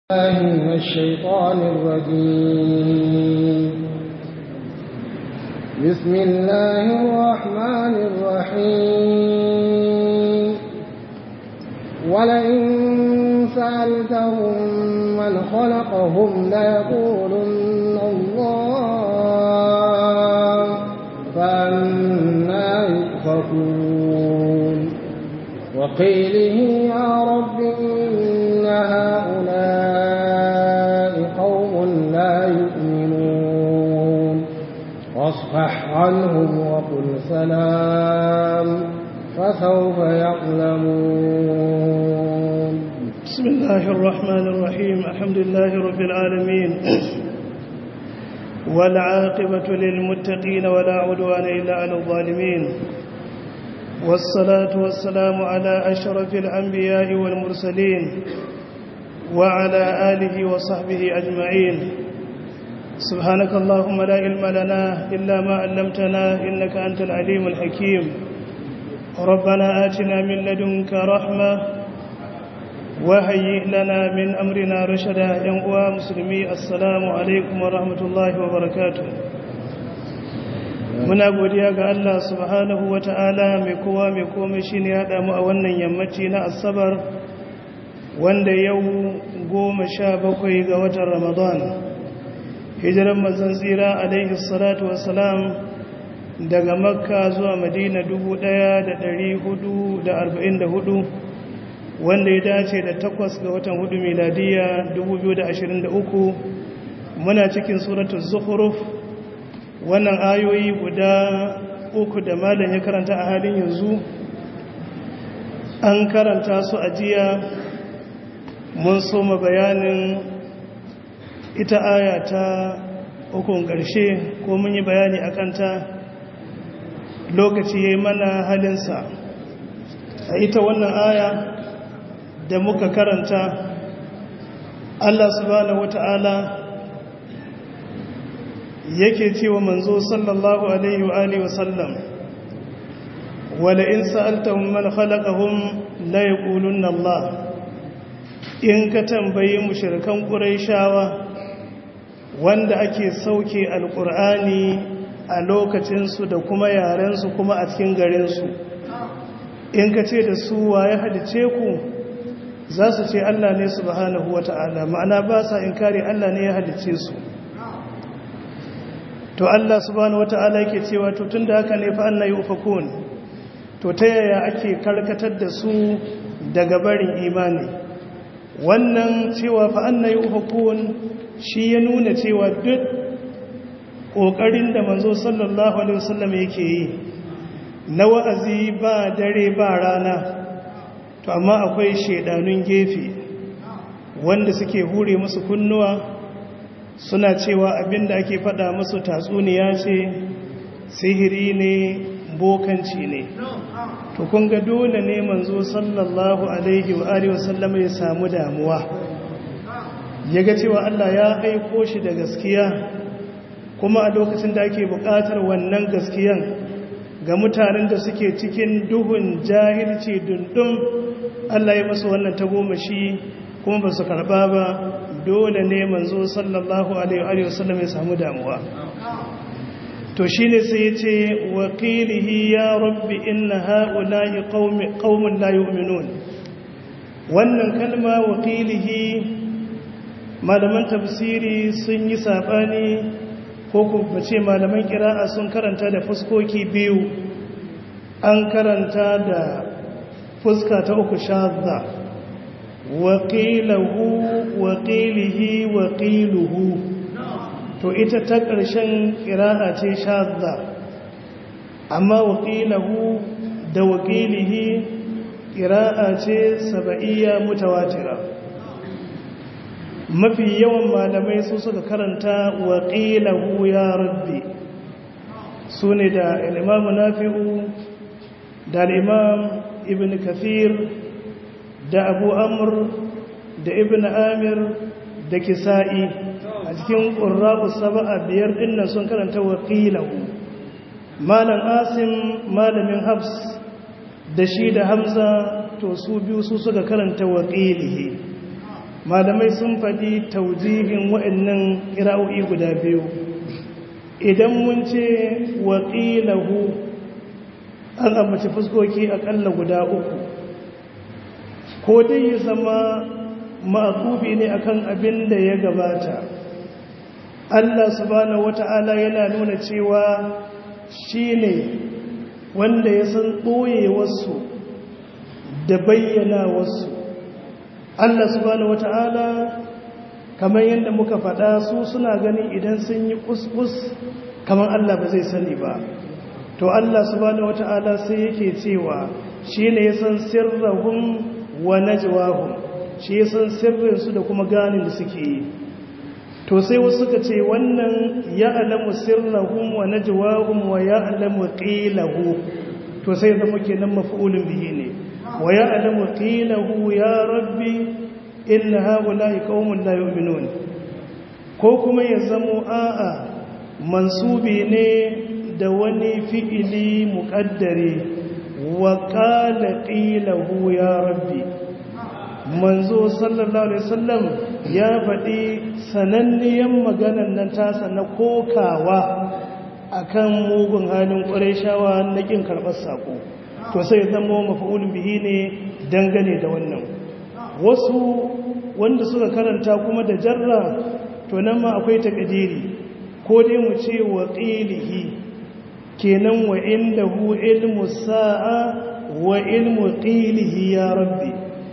الله من الشيطان الرجيم بسم الله الرحمن الرحيم ولئن سألتهم من خلقهم ليقولن الله فأنا يؤفكون وقيله يا رب إن هؤلاء قوم لا يؤمنون واصفح عنهم وقل سلام فسوف يعلمون بسم الله الرحمن الرحيم الحمد لله رب العالمين والعاقبة للمتقين ولا عدوان إلا على الظالمين والصلاة والسلام على أشرف الأنبياء والمرسلين وعلى آله وصحبه أجمعين سبحانك اللهم لا علم لنا إلا ما علمتنا إنك أنت العليم الحكيم ربنا آتنا من لدنك رحمة وهيئ لنا من أمرنا رشدا ينقوى مسلمي السلام عليكم ورحمة الله وبركاته muna godiya ga Allah subhanahu wa ta'ala mai kowa mai komai shi ne haɗa mu a wannan yammaci na asabar wanda yau goma sha bakwai ga watan ramadan hijiran mazan tsira alaihi salatu wasalam daga makka zuwa madina hudu, wanda ya dace da takwas ga watan hudu miladiya uku, muna cikin suratun zuhuruf wannan ayoyi guda uku da malam ya karanta a halin yanzu an karanta su a jiya mun soma bayanin ita aya ta ukun ƙarshe ko mun yi bayani a kanta lokaci ya yi mana halinsa a ita wannan aya da muka karanta Allah subhanahu wata'ala yake cewa manzo sallallahu alaihi wa alihi wa sallam wala in sa'altahum man khalaqahum la yaqulunna Allah in ka tambayi mushrikan quraishawa wanda ake sauke alqur'ani a lokacin su da kuma yaren su kuma a cikin garin su in ka ce da su waye hadice ku za su ce Allah ne subhanahu wata'ala ma'ana ba sa inkari Allah ne ya halice su to Allah subhanahu wata'ala yake cewa to tunda haka ne fa anna yufakun to ta yaya ake karkatar da su daga barin imani wannan cewa fa anna yufakun shi ya nuna cewa duk kokarin da manzo sallallahu alaihi wasallam yake yi na wa'azi ba dare ba rana to amma akwai shedanun gefe wanda suke hure musu kunnuwa suna cewa abinda ake fada musu tatsuniya ce sihiri ne bokanci ne to kun ga dole ne manzo sallallahu alaihi wa alihi wasallam ya samu damuwa yaga cewa Allah ya aiko shi da gaskiya kuma a lokacin da ake buƙatar wannan gaskiyan ga mutanen da suke cikin duhun jahilci dundun Allah ya masu wannan tagomashi kuma ba su karɓa ba dole ne manzo sallallahu alaihi wasallam ya samu damuwa to shine sai yace waqilihi ya rabbi inna haula'i qaumi qaumun la yu'minun wannan kalma waqilihi malaman tafsiri sun yi sabani ko kuma ce malaman qira'a sun karanta da fuskoki biyu an karanta da fuska ta uku shadda waƙilahu waƙilihi waƙiluhu to ita ta ƙarshen ƙira'a ce shadda amma waƙilahu da waƙilihi ƙira'a ce saba'iyya mutawatira mafi yawan malamai su suka karanta waƙilahu ya rabbi su ne da al'imamu nafi'u da al'imam ibn kafir da abu amur da ibn amir da kisa'i a cikin ƙurrabu saba'a biyar ɗinnan sun karanta waƙilahu malam asim malamin habs da shi da hamza to su biyu su suka karanta waƙilihi malamai sun faɗi taujihin waɗannan ƙira'o'i guda biyu idan mun ce waƙilahu an ambaci fuskoki aƙalla guda uku ko dai ya zama ma'akufi ne akan abin da ya gabata Allah subhanahu wata'ala yana nuna cewa shi ne wanda ya san ɓoye wasu da bayyana wasu Allah subhanahu wata'ala kamar yadda muka faɗa su suna ganin idan sun yi kuskus kamar Allah ba zai sani ba to Allah subhanahu wata'ala sai yake cewa shi ne ya san sirrahun wa najwahum shi ya san sirrinsu da kuma ganin da suke yi to sai wasu suka ce wannan ya alamu sirrahum wa najwahum wa ya alamu qilahu to sai zama kenan maf'ulun bihi ne wa ya alamu qilahu ya rabbi inna haula'i qaumun la yu'minun ko kuma ya zamo a'a mansubi ne da wani fi'ili muqaddari wa qala qilahu ya rabbi manzo sallallahu alaihi wasallam ya faɗi sananniyan maganan nan tasa na kokawa akan mugun halin ƙurayshawa na kin karɓar sako to sai zama mafa'ulun bihi ne dangane da wannan wasu wanda suka karanta kuma da jarra to nan ma akwai takadiri ko dai mu ce wa qilihi kenan wa indahu ilmu sa'a wa ilmu qilihi ya rabbi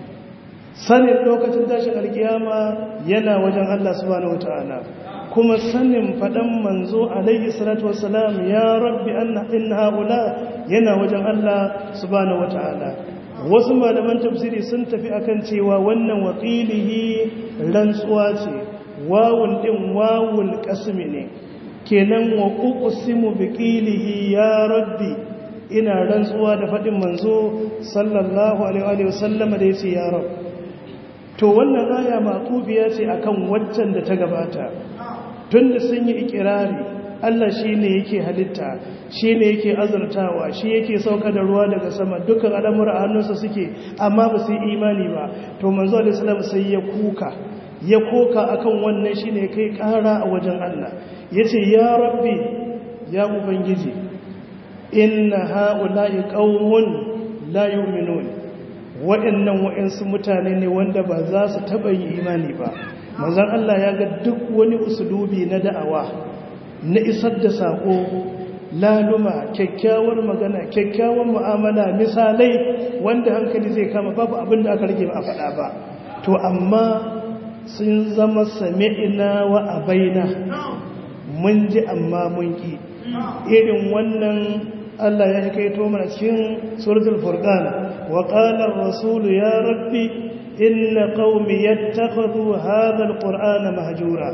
sanin lokacin tashin alkiyama yana wajen Allah subhanahu wataala kuma sanin fadan manzo alaihi salatu wassalam ya rabbi anna in haula yana wajen Allah subhanahu wataala wasu malaman tafsiri sun tafi akan cewa wannan waqilihi rantsuwa ce wawul din wawul qasmi ne kenan wa uqsimu biqilihi ya rabbi ina rantsuwa da fadin manzo sallallahu alaihi wa sallam da yace ya rabbi to wannan aya matubiya ce akan waccan da ta gabata tunda sun yi ikirari Allah shine yake halitta shine yake azurtawa shi yake sauka da ruwa daga sama dukkan al'amura a hannunsa suke amma ba su yi imani ba to manzo alaihi salam sai ya kuka ya koka akan wannan shine kai kara a wajen Allah yace ya rabbi ya ubangiji inna haula'i qaumun la yu'minun waɗannan waɗansu mutane ne wanda ba za su taɓa yi imani ba manzan Allah ya ga duk wani usulubi na da'awa na isar da saƙo laluma kyakkyawar magana kyakkyawar mu'amala misalai wanda hankali zai kama babu abin da aka rage ba a faɗa ba to amma sun zama sami'ina wa abaina mun ji amma mun ƙi irin wannan Allah ya kaito mana cikin suratul furqan wa qala ar-rasul ya rabbi inna qaumi yattakhadhu hadha al-qur'ana mahjura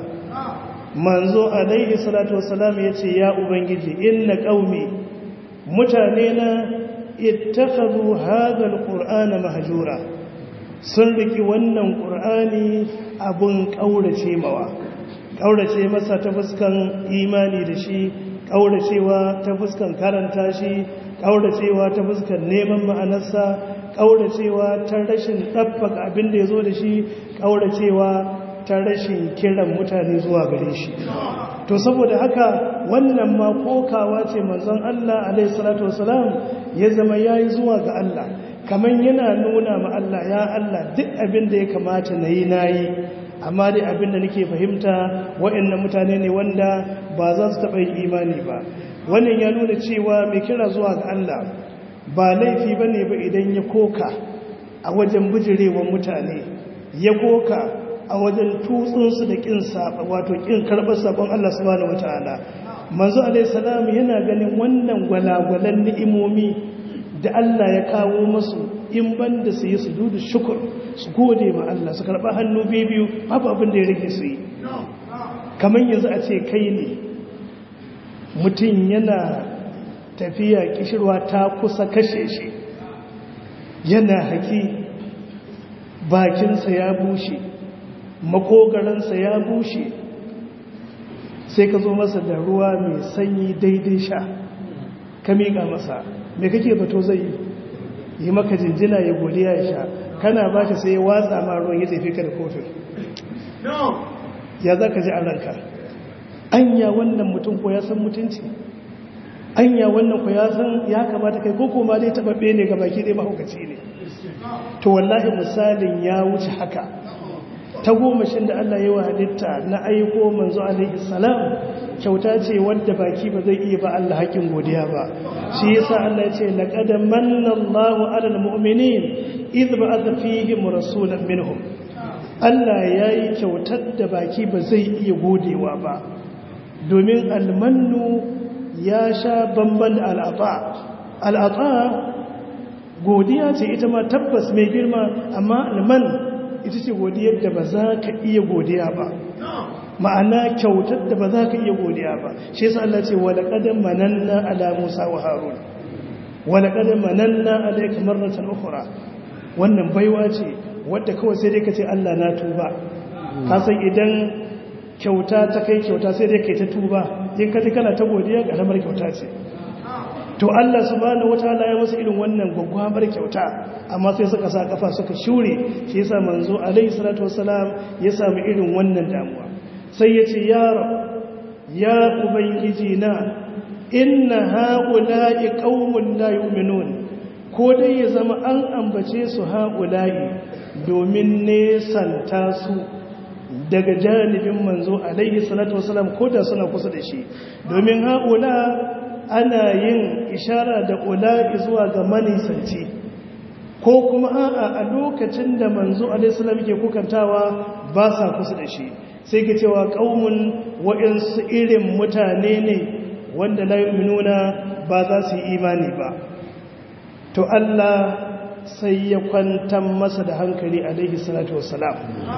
manzo alaihi salatu wassalam yace ya ubangiji inna qaumi mutane na ittakhadhu hadha al-qur'ana mahjura sun riki wannan qur'ani abun kaurace mawa kaurace masa ta fuskan imani da shi ƙauracewa ta fuskan karanta shi ƙauracewa ta fuskan neman ma'anarsa ƙauracewa ta rashin ɗabbaka abin da ya zo da shi ƙauracewa ta rashin kiran mutane zuwa gare shi to saboda haka wannan ma kokawa ce manzon Allah alaihi salatu wasalam ya zama yayi zuwa ga Allah kamar yana nuna ma Allah ya Allah duk abin da ya kamata na yi na yi amma dai abin da nake fahimta waɗannan mutane ne wanda ba za su taɓa yin imani ba wannan ya nuna cewa mai kira zuwa ga Allah ba laifi ba ne ba idan ya koka a wajen bijirewa mutane ya koka a wajen tutsunsu da ƙin saba wato ƙin karɓar sabon Allah subhanahu wataala manzo alaihi salam yana ganin wannan gwalagwalan ni'imomi da Allah ya kawo masu in banda su yi su dudu shukur su gode ma Allah su karɓa hannu biyu babu abin da ya rage su yi kamar yanzu a ce kai ne mutum yana tafiya kishirwa ta kusa kashe shi yana haki bakinsa ya bushe makogaransa ya bushe sai ka zo masa da ruwa mai sanyi daidai sha ka miƙa masa me kake bato zai yi yi maka jinjina ya godiya ya sha kana ba shi sai ya watsa ma ruwan ya tafi ka da kofin ya za ka ji a ranka anya wannan mutum ko ya san mutunci anya wannan ko ya san ya kamata kai koko ma dai tababbe ne ga baki dai mahaukaci ne to wallahi misalin ya wuce haka ta gomashin da Allah ya wa halitta na aiko manzo alaihi salam kyauta ce wadda baki ba zai iya ba Allah haƙin godiya ba shi yasa Allah ya ce laqad manna Allahu 'alal mu'minin idh ba'atha fihim rasulan minhum Allah yayi kyautar da baki ba zai iya godewa ba domin almannu ya sha bamban da al'ata al'ata godiya ce ita ma tabbas mai girma amma alman ita ce godiyar da ba za ka iya godiya ba ma'ana kyautar da ba za ka iya godiya ba shi yasa Allah ce wala qadan mananna ala Musa wa Harun wala qadan mananna alayka marratan ukhra wannan baiwa ce wadda kawai sai dai ka ce Allah na tuba ka san idan kyauta ta kai kyauta sai dai kai ta tuba in ka ji kana ta godiya ga lamar kyauta ce to Allah subhanahu wataala ya masa irin wannan gwaggwabar kyauta amma sai suka sa kafa suka shure shi yasa manzo alaihi salatu wassalam ya samu irin wannan damuwa sai ya ce ya rab ya ubangiji na inna haula'i qaumun la yu'minun ko dai ya zama an ambace su haula'i domin nesanta su daga janibin manzo alaihi salatu wassalam ko da suna kusa da shi domin haula ana yin ishara da ula'i zuwa ga manisanci ko kuma a'a a lokacin da manzo alaihissalam ke kukantawa ba sa kusa da shi sai ke cewa ƙaunin waɗansu irin mutane ne wanda la nuna ba za su yi imani ba to Allah sai ya kwantar masa da hankali alaihi salatu wassalam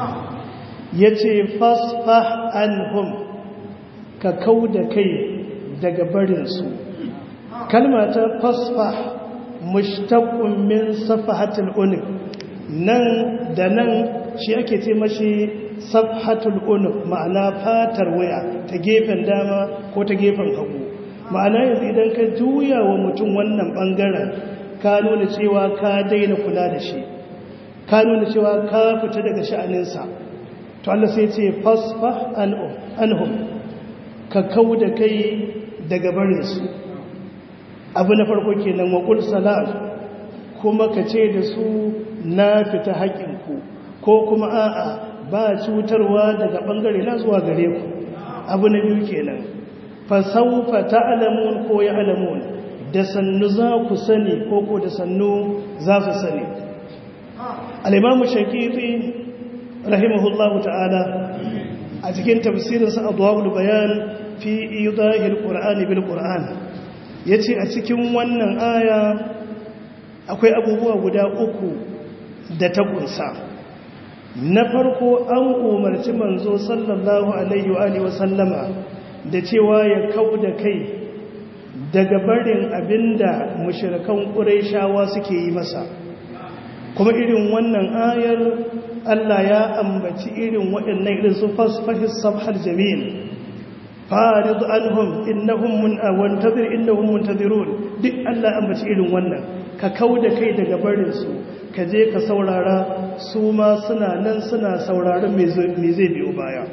ya ce fasfah anhum ka kau da kai daga barinsu kalma ta fasfa mushtaqun min safahatul unuq nan da nan shi ake ce mashi safahatul unuq ma'ana fatar waya ta gefen dama ko ta gefen hagu ma'ana yanzu idan ka juya wa mutum wannan bangaren ka nuna cewa ka daina kula da shi ka nuna cewa ka fita daga sha'aninsa to Allah sai ce fasfa anhum ka kau da kai daga barinsu abu na farko kenan waƙul salam kuma ka ce da su na fita haƙinku ko kuma a'a ba cutarwa daga ɓangare na zuwa gare ku abu na biyu kenan fasaufa ta alamun ko ya alamun da sannu za ku sani ko ko da sannu za su sani alimamu shakiri rahimahullahu ta'ala a cikin tafsirinsa adwabul bayan fi idahil qur'ani bil qur'an yace a cikin wannan aya akwai abubuwa guda uku da ta kunsa na farko an umarci manzo sallallahu alaihi wa alihi wasallama da cewa ya kauda kai daga barin abinda mushrikan quraishawa suke yi masa kuma irin wannan ayar Allah ya ambaci irin waɗannan irin su fasfahis sabhal jamil farid anhum innahum mun awantazir innahum muntazirun duk Allah ambaci irin wannan ka kauda kai daga barin su ka je ka saurara su ma suna nan suna sauraron me zai biyo baya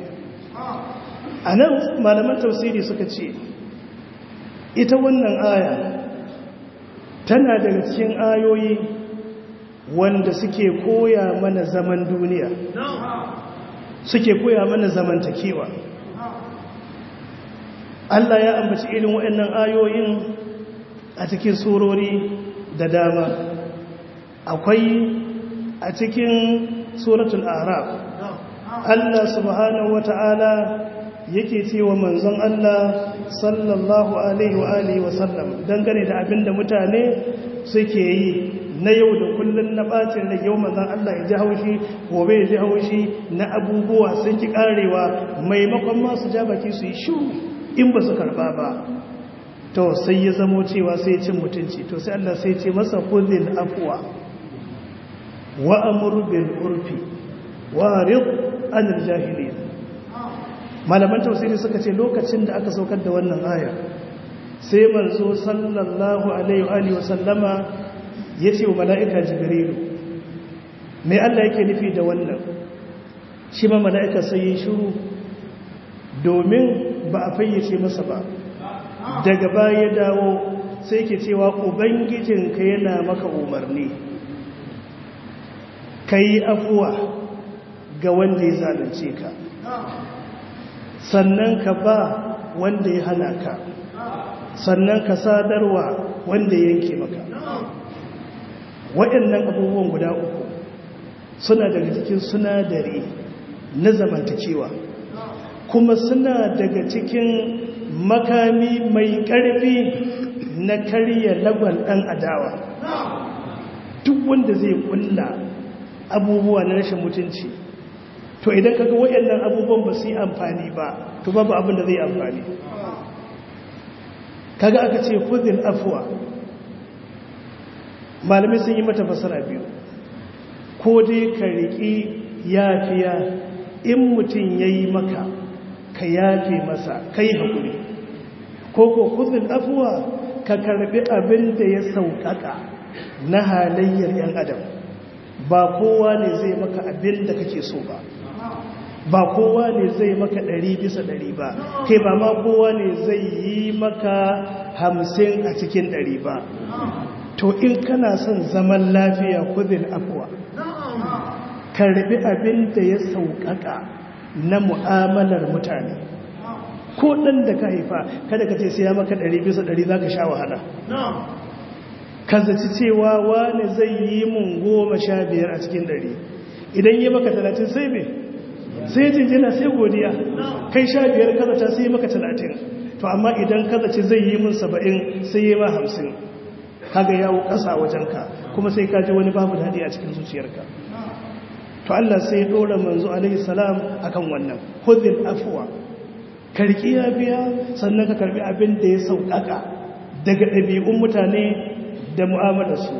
anan malaman tafsiri suka ce ita wannan aya tana daga cikin ayoyi wanda suke koya mana zaman duniya suke koya mana zamantakewa Allah ya ambaci irin waɗannan ayoyin a cikin surori da dama akwai a cikin suratul araf Allah subhanahu wata'ala yake cewa manzon Allah sallallahu alaihi wa alihi wa sallam dangane da abinda mutane suke yi na yau da kullun na bacin da yau manzon Allah ya ji haushi gobe ya ji haushi na abubuwa sun ki karewa maimakon ma su ja baki su yi shiru in ba su karba ba to sai ya zamo cewa sai cin mutunci to sai Allah sai ce masa khudhil afwa wa amur bil urfi wa rid anil jahilin malaman tafsiri suka ce lokacin da aka saukar da wannan aya sai manzo sallallahu alaihi wa alihi wa sallama yace wa malaika jibrilu mai Allah yake nufi da wannan shi ma mala'ika sai yi shuru domin ba a fayyace masa ba daga baya dawo sai ke cewa ubangijinka yana maka umarni ka yi afuwa ga wanda ya zalunce ka sannan ka ba wanda ya hana ka sannan ka sadarwa wanda ya yanke maka waɗannan abubuwan guda uku suna daga cikin sunadari na zamantakewa kuma suna daga cikin makami mai ƙarfi na karya lagwan ɗan adawa duk wanda zai ƙulla abubuwa na rashin mutunci to idan kaga waɗannan abubuwan ba su yi amfani ba to babu abin da zai amfani kaga aka ce kudin afuwa malamai sun yi mata fasara biyu ko dai ka riƙi yafiya in mutum ya yi maka ka yafe masa kai haƙuri ko ko kudin afuwa ka karɓi abin da ya sauƙaƙa na halayyar 'yan adam ba kowa ne zai maka abin da kake so ba ba kowa ne zai maka ɗari bisa ɗari ba kai ba ma kowa ne zai yi maka hamsin a cikin ɗari ba to in kana son zaman lafiya kudin afuwa karbi abin da ya sauƙaƙa na mu'amalar mutane ko ɗan da ka haifa kada ka ce sai ya maka ɗari bisa ɗari za ka sha wahala ka zaci cewa wani zai yi mun goma sha biyar a cikin ɗari idan yi maka talatin sai me sai jinjina sai godiya kai sha biyar kaza ta sai maka talatin to amma idan kaza ce zai yi mun saba'in sai yi ma hamsin kaga yawo ƙasa wajenka kuma sai ka ji wani babu daɗi a cikin zuciyarka to Allah sai ɗora manzo alaihi salam akan wannan khudhil afwa karki ya biya sannan ka karbi abin da ya sauƙaƙa daga ɗabi'un mutane da mu'amalarsu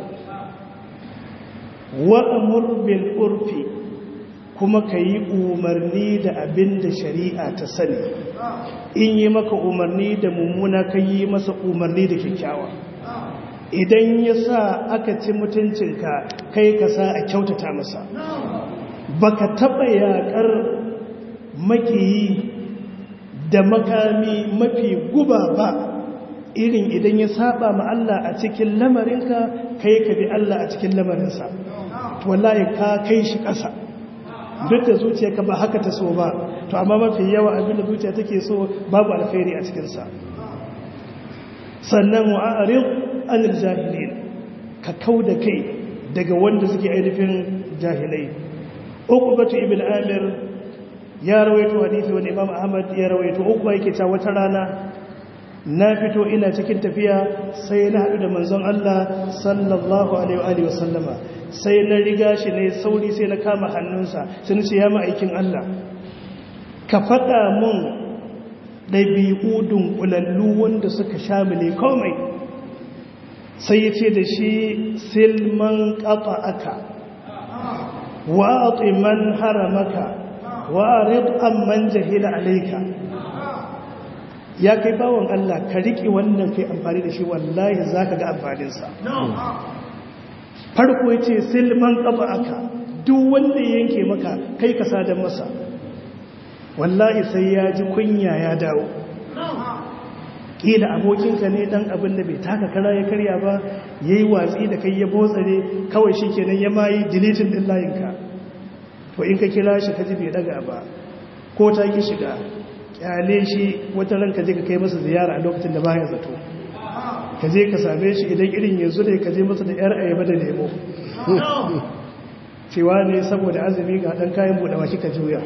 wa amur bil urfi kuma ka yi umarni da abin da shari'a ta sani in yi maka umarni da mummuna ka yi masa umarni da kyakkyawa idan ya sa aka ci mutuncinka kai ka sa a kyautata masa baka taɓa yaƙar makiyi da makami mafi guba ba irin idan ya saba ma Allah a cikin lamarinka kai ka bi Allah a cikin lamarinsa wallahi ka kai shi ƙasa duk da zuciyarka ba haka ta so ba to amma mafi yawa abin da zuciya take so babu alkhairi a cikinsa sannan wa'arin anil jahilin ka kau da kai daga wanda suke ainihin jahilai uqbatu ibn amir ya rawaito hadisi wani imam ahmad ya rawaito uqba yake ta wata rana na fito ina cikin tafiya sai na haɗu da manzon Allah sallallahu alaihi wa sallama sai na riga shi ne sauri sai na kama hannunsa sai na ce ya ma'aikin Allah ka faɗa mun ɗabi'u dunkulallu wanda suka shamile komai sai ya ce da shi silman ƙafa aka wa'aƙi man haramaka wa'arid man jahila alaika ya kai bawon Allah ka riƙe wannan kai amfani da shi wallahi za ka ga amfaninsa farko ya ce silman ƙafa aka duk wanda ya yanke maka kai ka sadan masa wallahi sai ya ji kunya ya dawo ƙila abokinka ne ɗan abin da bai taka kara ya karya ba ya yi watsi da kai ya botsare kawai shi kenan ya mayi dilitin ɗin layinka to in ka kira shi ka ji bai daga ba ko ta ki shiga ƙyale shi wata ran ka je ka kai masa ziyara a lokacin da baya zato ka je ka same shi idan irin yanzu ne ka je masa da yar ayaba da lemo cewa ne saboda azumi ga ɗan kayan buɗe baki ka juya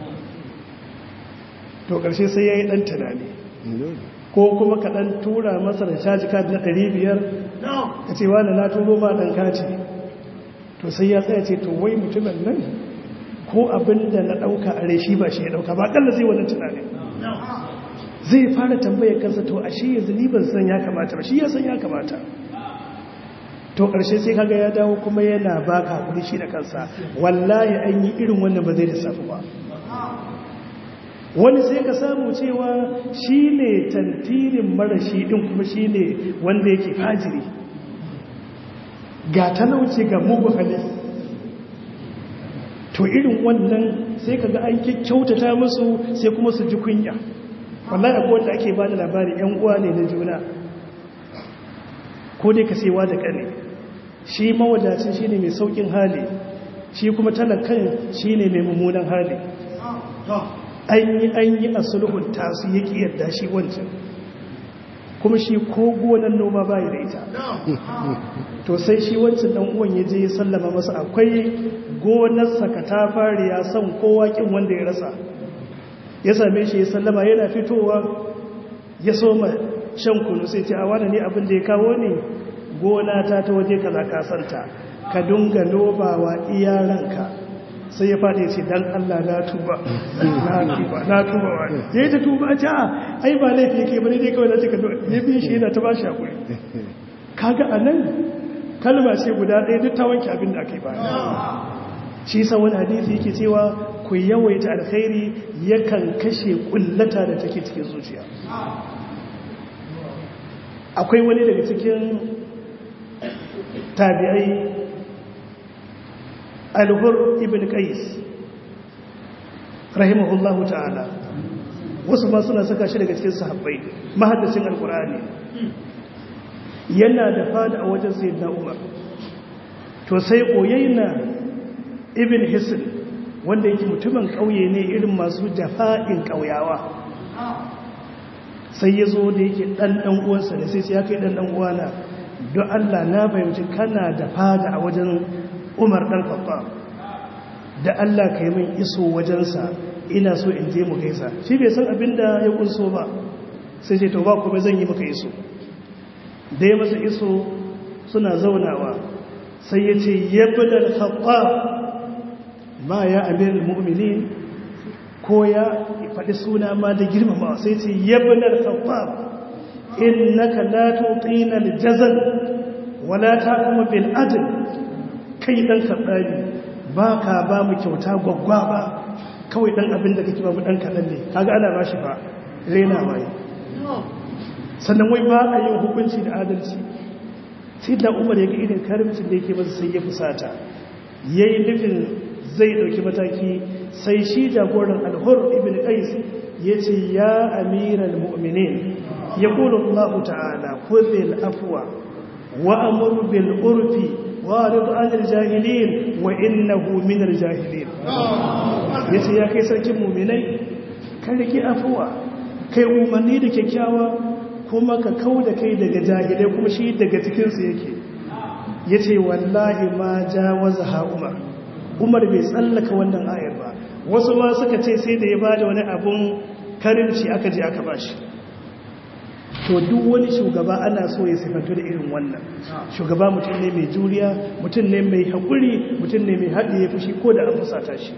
to ƙarshe sai ya yi ɗan tunani ko kuma ka ɗan tura masa da caji kadi na ɗari biyar ka ce wani na turo ma ɗan kaci to sai ya tsaya ce to wai mutumin nan ko abin da na ɗauka a rai shi ba shi ya ɗauka ba ƙalla zai wani tunani zai fara tambayar kansa to a shi yanzu ni ban san ya kamata ba shi ya san ya kamata to ƙarshe sai kaga ya dawo kuma yana baka kuɗi shi da kansa wallahi an yi irin wannan ba zai lissafi ba wani sai ka samu cewa shi ne tantirin marashi ɗin kuma shi ne wanda yake fajiri ga talauci ga mugu hali to irin wannan sai kaga an kyautata musu sai kuma su ji kunya wallahi akwai wanda ake bada labari yan uwa ne na juna ko dai ka sewa da kane shi mawadacin shine mai saukin hali shi kuma talakan shine mai mummunan hali an yi an yi a sulhun tasu yake yadda shi wancan kuma shi ko gonan noma bayi da ita to sai shi wancan dan uwan ya je ya sallama masa akwai gonarsa ka ta fari ya san kowa kin wanda ya rasa ya same shi ya sallama yana fitowa ya soma shan kunu sai ce a wani ne abin da ya kawo ne gona ta ta waje kaza ka santa ka dunga nobawa iyaranka sai ya faɗi ce dan Allah na tuba na tuba na tuba wani ya yi ta tuba a ce a ai ba laifi yake bane dai kawai na ce ka ya bi shi yana ta ba shi hakuri kaga a nan kalma ce guda ɗaya duk ta wanke abin da aka yi baya shi sa wani hadisi yake cewa ku yawaita alkhairi yakan kashe kullata da take cikin zuciya akwai wani daga cikin tabi'ai alhur ibn qais rahimahullahu ta'ala wasu ma suna saka shi daga cikin sahabbai mahaddacin alkur'ani yana da fada a wajen sayyidina umar to sai koyayna ibn hisn wanda yake mutumin kauye ne irin masu jafa'in kauyawa sai ya zo da yake dan dan uwansa da sai ya kai dan dan uwana don Allah na fahimci kana da fada a wajen Umar dan Khattab da Allah kai min iso wajensa ina so in je mu gaisa shi bai san abinda ya kunso ba sai ce to ba kuma zan yi maka iso da ya masa iso suna zaunawa sai ya ce yabda al-Khattab ma ya amirul mu'minin ko ya faɗi suna ma da girmama sai ce yabna al-Khattab innaka la tuqina al-jazal wala taqum bil adl kai dan kaddabi baka ba mu kyauta gwaggwa ba kawai dan abin da kake ba mu dan kadan ne kaga ana bashi ba rena mai sannan wai ba a yin hukunci da adalci sai da Umar ya ga irin karimcin da yake masa sai ya fusata yayi nufin zai dauki mataki sai shi jagoran al-Hur ibn Qais yace ya amiral mu'minin يقول الله تعالى خذ الأفوى وأمر بالعرف وارض عن الجاهلين وإنه من الجاهلين yace ya kai sarkin muminai ka rike afuwa kai umarni da kyakkyawa kuma ka kau da kai daga jahilai kuma shi daga cikinsu yake yace wallahi ma jawaza ha umar umar bai tsallaka wannan ayar ba wasu ma suka ce sai da ya bada wani abun karimci aka je aka bashi to duk wani shugaba ana so ya sifantu da irin wannan shugaba mutum ne mai juriya mutum ne mai haƙuri mutum ne mai haɗe ya fushi ko da an fusata shi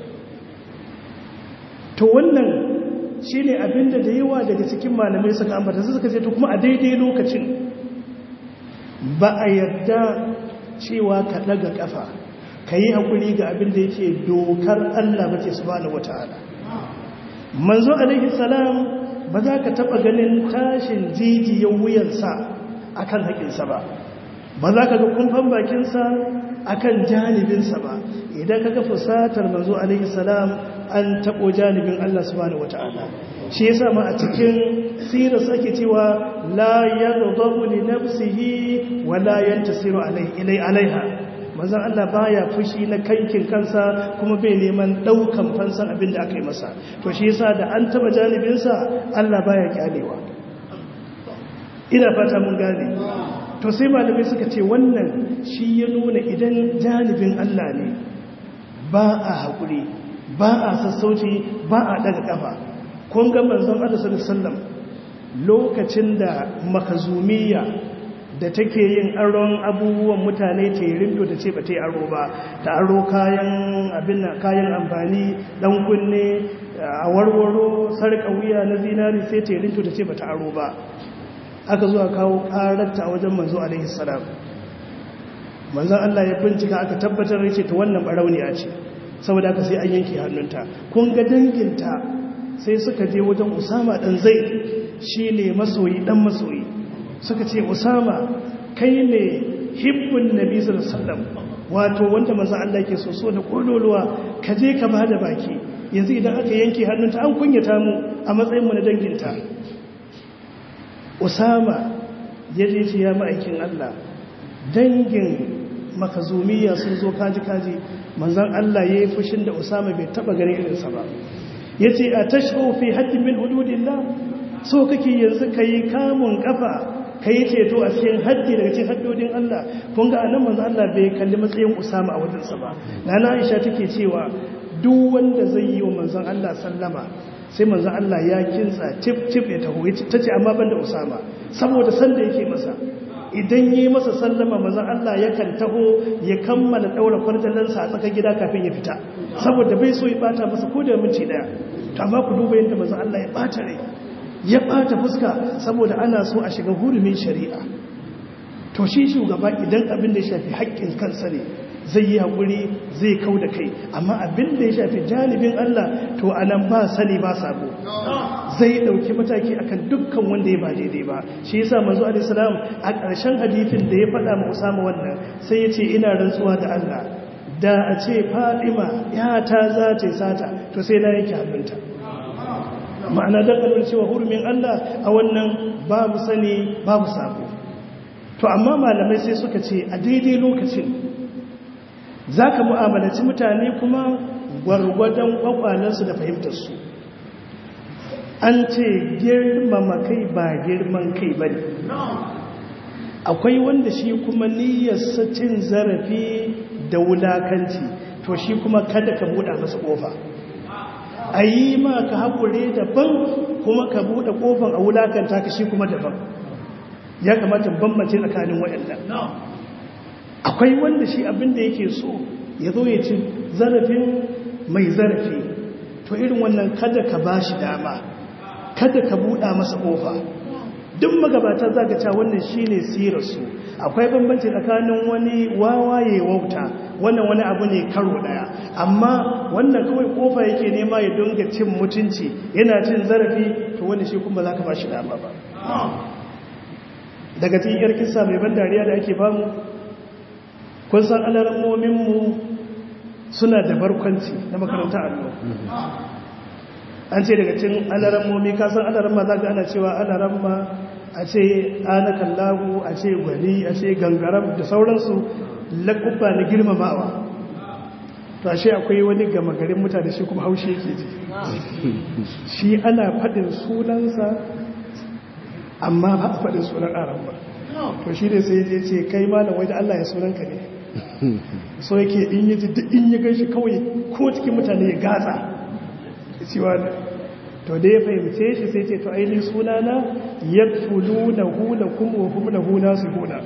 to wannan shi ne abinda da yawa daga cikin malamai suka ambata su suka ce to kuma a daidai lokacin ba a yarda cewa ka ɗaga ƙafa ka yi haƙuri ga abin da yake dokar allah ba ce su ba wata'ala manzo alaihi salam ba za ka taɓa ganin tashin jijiyar wuyansa a kan haƙinsa ba ba za ka ga kumfan bakinsa a kan janibinsa ba idan ka ga fusatar manzo alaihi salam an taɓo janibin Allah subhanahu wata'ala shi ya ma a cikin sirar ake cewa la yardabu li nafsihi wa la yantasiru ilai alaiha manzon Allah baya fushi na kankin kansa kuma bai neman daukan fansan abin da aka yi masa to shi yasa da an taba janibinsa Allah baya kyalewa ina fata mun gane to sai malamai suka ce wannan shi ya nuna idan janibin Allah ne ba a haƙuri ba a sassauci ba a daga kafa kun ga manzon Allah sallallahu alaihi wasallam lokacin da makazumiya da take yin aron abubuwan mutane ta yi rindo ta ce ba ta yi aro ba ta aro kayan abin kayan amfani dan kunne a warwaro sarƙa wuya na zinari sai ta yi rindo ta ce ba ta aro ba aka zuwa kawo ƙararta a wajen manzo alaihi salam manzon Allah ya bincika aka tabbatar da ce ta wannan barauniya ce saboda aka sai an yanke hannunta kun ga danginta sai suka je wajen Usama dan Zaid shine masoyi dan masoyi suka ce usama kai ne hibbun nabi sallallahu wato wanda manzon Allah ke so so da kololuwa ka je ka bada baki yanzu idan aka yanke hannunta an kunyata mu a matsayin mu na danginta Usama ya je ce ya ma'aikin Allah dangin makazumiya sun zo kaji kaji manzon Allah yayi fushin da Usama bai taba ganin irinsa ba yace a tashfu fi haddin min hududillah so kake yanzu kai kamun kafa ka yi ceto a cikin haddi daga cikin haddodin Allah kun ga anan manzo Allah bai kalli matsayin Usama a wajensa ba nana Aisha take cewa duk wanda zai yi wa manzon Allah sallama sai manzon Allah ya kintsa tip tip ya taho tace amma banda Usama saboda san da yake masa idan yi masa sallama manzon Allah yakan taho ya kammala daura kwarjallansa a tsakar gida kafin ya fita saboda bai so ya bata masa ko da minti daya to amma ku duba yadda manzon Allah ya bata rai ya ɓata fuska saboda ana so a shiga hurumin shari'a to shi shugaba idan abin da ya shafi haƙƙin kansa ne zai yi haƙuri zai kau da kai amma abin da ya shafi janibin Allah to a nan ba sani ba sabo zai ɗauki mataki akan dukkan wanda ya ba daidai ba shi yasa manzo alaihi salam a ƙarshen hadithin da ya faɗa ma Usama wannan sai ya ce ina rantsuwa da Allah da a ce Fatima ya ta za ta sata to sai na yanke hannunta ma'ana dangalar cewa hurumin Allah a wannan babu sani babu sabo to amma malamai sai suka ce a daidai lokacin za ka mu'amalaci mutane kuma gwargwadon kwakwalensu da fahimtarsu an ce girmama kai ba girman kai ba ne akwai wanda shi kuma niyyarsa cin zarafi da wulakanci to shi kuma kada ka buɗa masa ƙofa a yi ma ka haƙure daban kuma ka buɗe ƙofan a wulakanta ka shi kuma daban ya kamata bambance tsakanin waɗannan akwai wanda shi abin da yake so ya zo ya ci zarafin mai zarafi to irin wannan kada ka ba shi dama kada ka buɗa masa ƙofa duk magabata za ka ca wannan shi ne sirarsu akwai bambanci tsakanin wani wawaye wauta wannan wani abu ne karo daya amma wannan kawai kofa yake nema ya dunga cin mutunci yana cin zarafi to wanda shi kuma za ka ba shi dama ba daga cikin yar kisa mai ban dariya da ake bamu kun san alarammominmu suna da barkwanci na makaranta allo an ce daga cikin alarammomi kasan alaramma za ga ana cewa alaramma a ce ana kallahu a ce gwani a ce gangaram da sauransu laƙubba na girmamawa to ashe akwai wani gama garin mutane shi kuma haushe yake ji shi ana faɗin sunansa amma ba a faɗin sunan aran ba to shi ne sai ya ce kai ma da wai da Allah ya sunanka ne so yake in yi ji duk in yi ganshi kawai ko cikin mutane ya gatsa cewa to da ya fahimce shi sai ce to ainihin sunana ya fulu na hula kuma wa kuma na huna su huna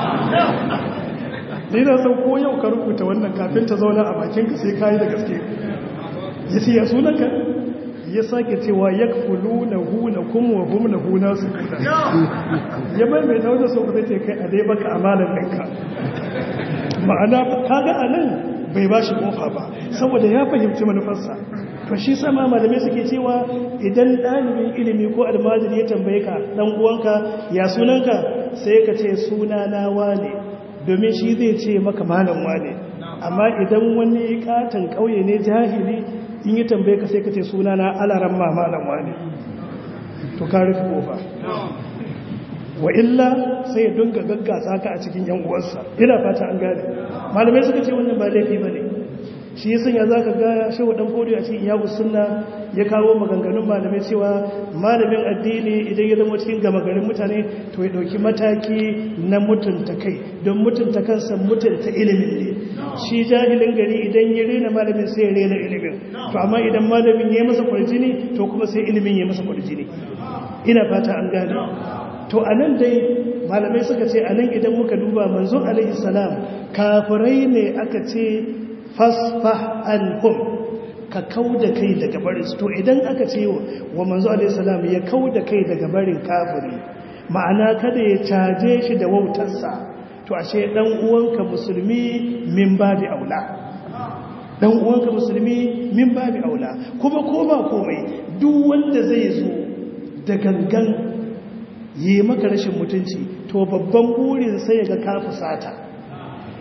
ni na san ko yau ka rubuta wannan kafin ta zauna a bakinka sai ka yi da gaske ya ce ya sunanka ya sake cewa ya fulu na hula kuma wa kuma na huna su huna ya bai mai ta wajen sau zai ce kai a dai baka amalan ɗinka ma'ana kaga a nan bai ba shi kofa ba saboda ya fahimci manufarsa to shi sama malamai suke cewa idan ɗalibin ilimi ko almajiri ya tambaye ka ɗan uwanka ya sunanka sai ka ce sunana wane domin shi zai ce maka malam wane amma idan wani katon ƙauye ne jahili in yi tambaye ka sai ka ce sunana alaran ma malam wane to ka rufe kofa wa illa sai ya dunga gaggasa ka a cikin yan uwansa ina fata an gane malamai suka ce wannan ba laifi bane shi ya sanya za ka ga shehu ɗan fodi a cikin yahu sunna ya kawo maganganun malamai cewa malamin addini idan ya zama cikin gama garin mutane to ya ɗauki mataki na mutunta kai don mutunta kansa mutunta ilimin ne shi jahilin gari idan ya rena malamin sai ya rena ilimin to amma idan malamin ya yi masa kwarjini to kuma sai ilimin ya yi masa kwarjini ina fata an gane to a nan dai malamai suka ce a nan idan muka duba manzon alaihi salam kafirai ne aka ce fasfah anhum ka kau da kai daga barin to idan aka ce wa manzo alaihi salam ya kau da kai daga barin kafiri ma'ana kada ya caje shi da wautarsa to ashe dan uwanka musulmi min babi aula dan uwanka musulmi min babi aula kuma ko ba komai duk wanda zai zo da gangan yi maka rashin mutunci to babban burin sai ya ga ka fusata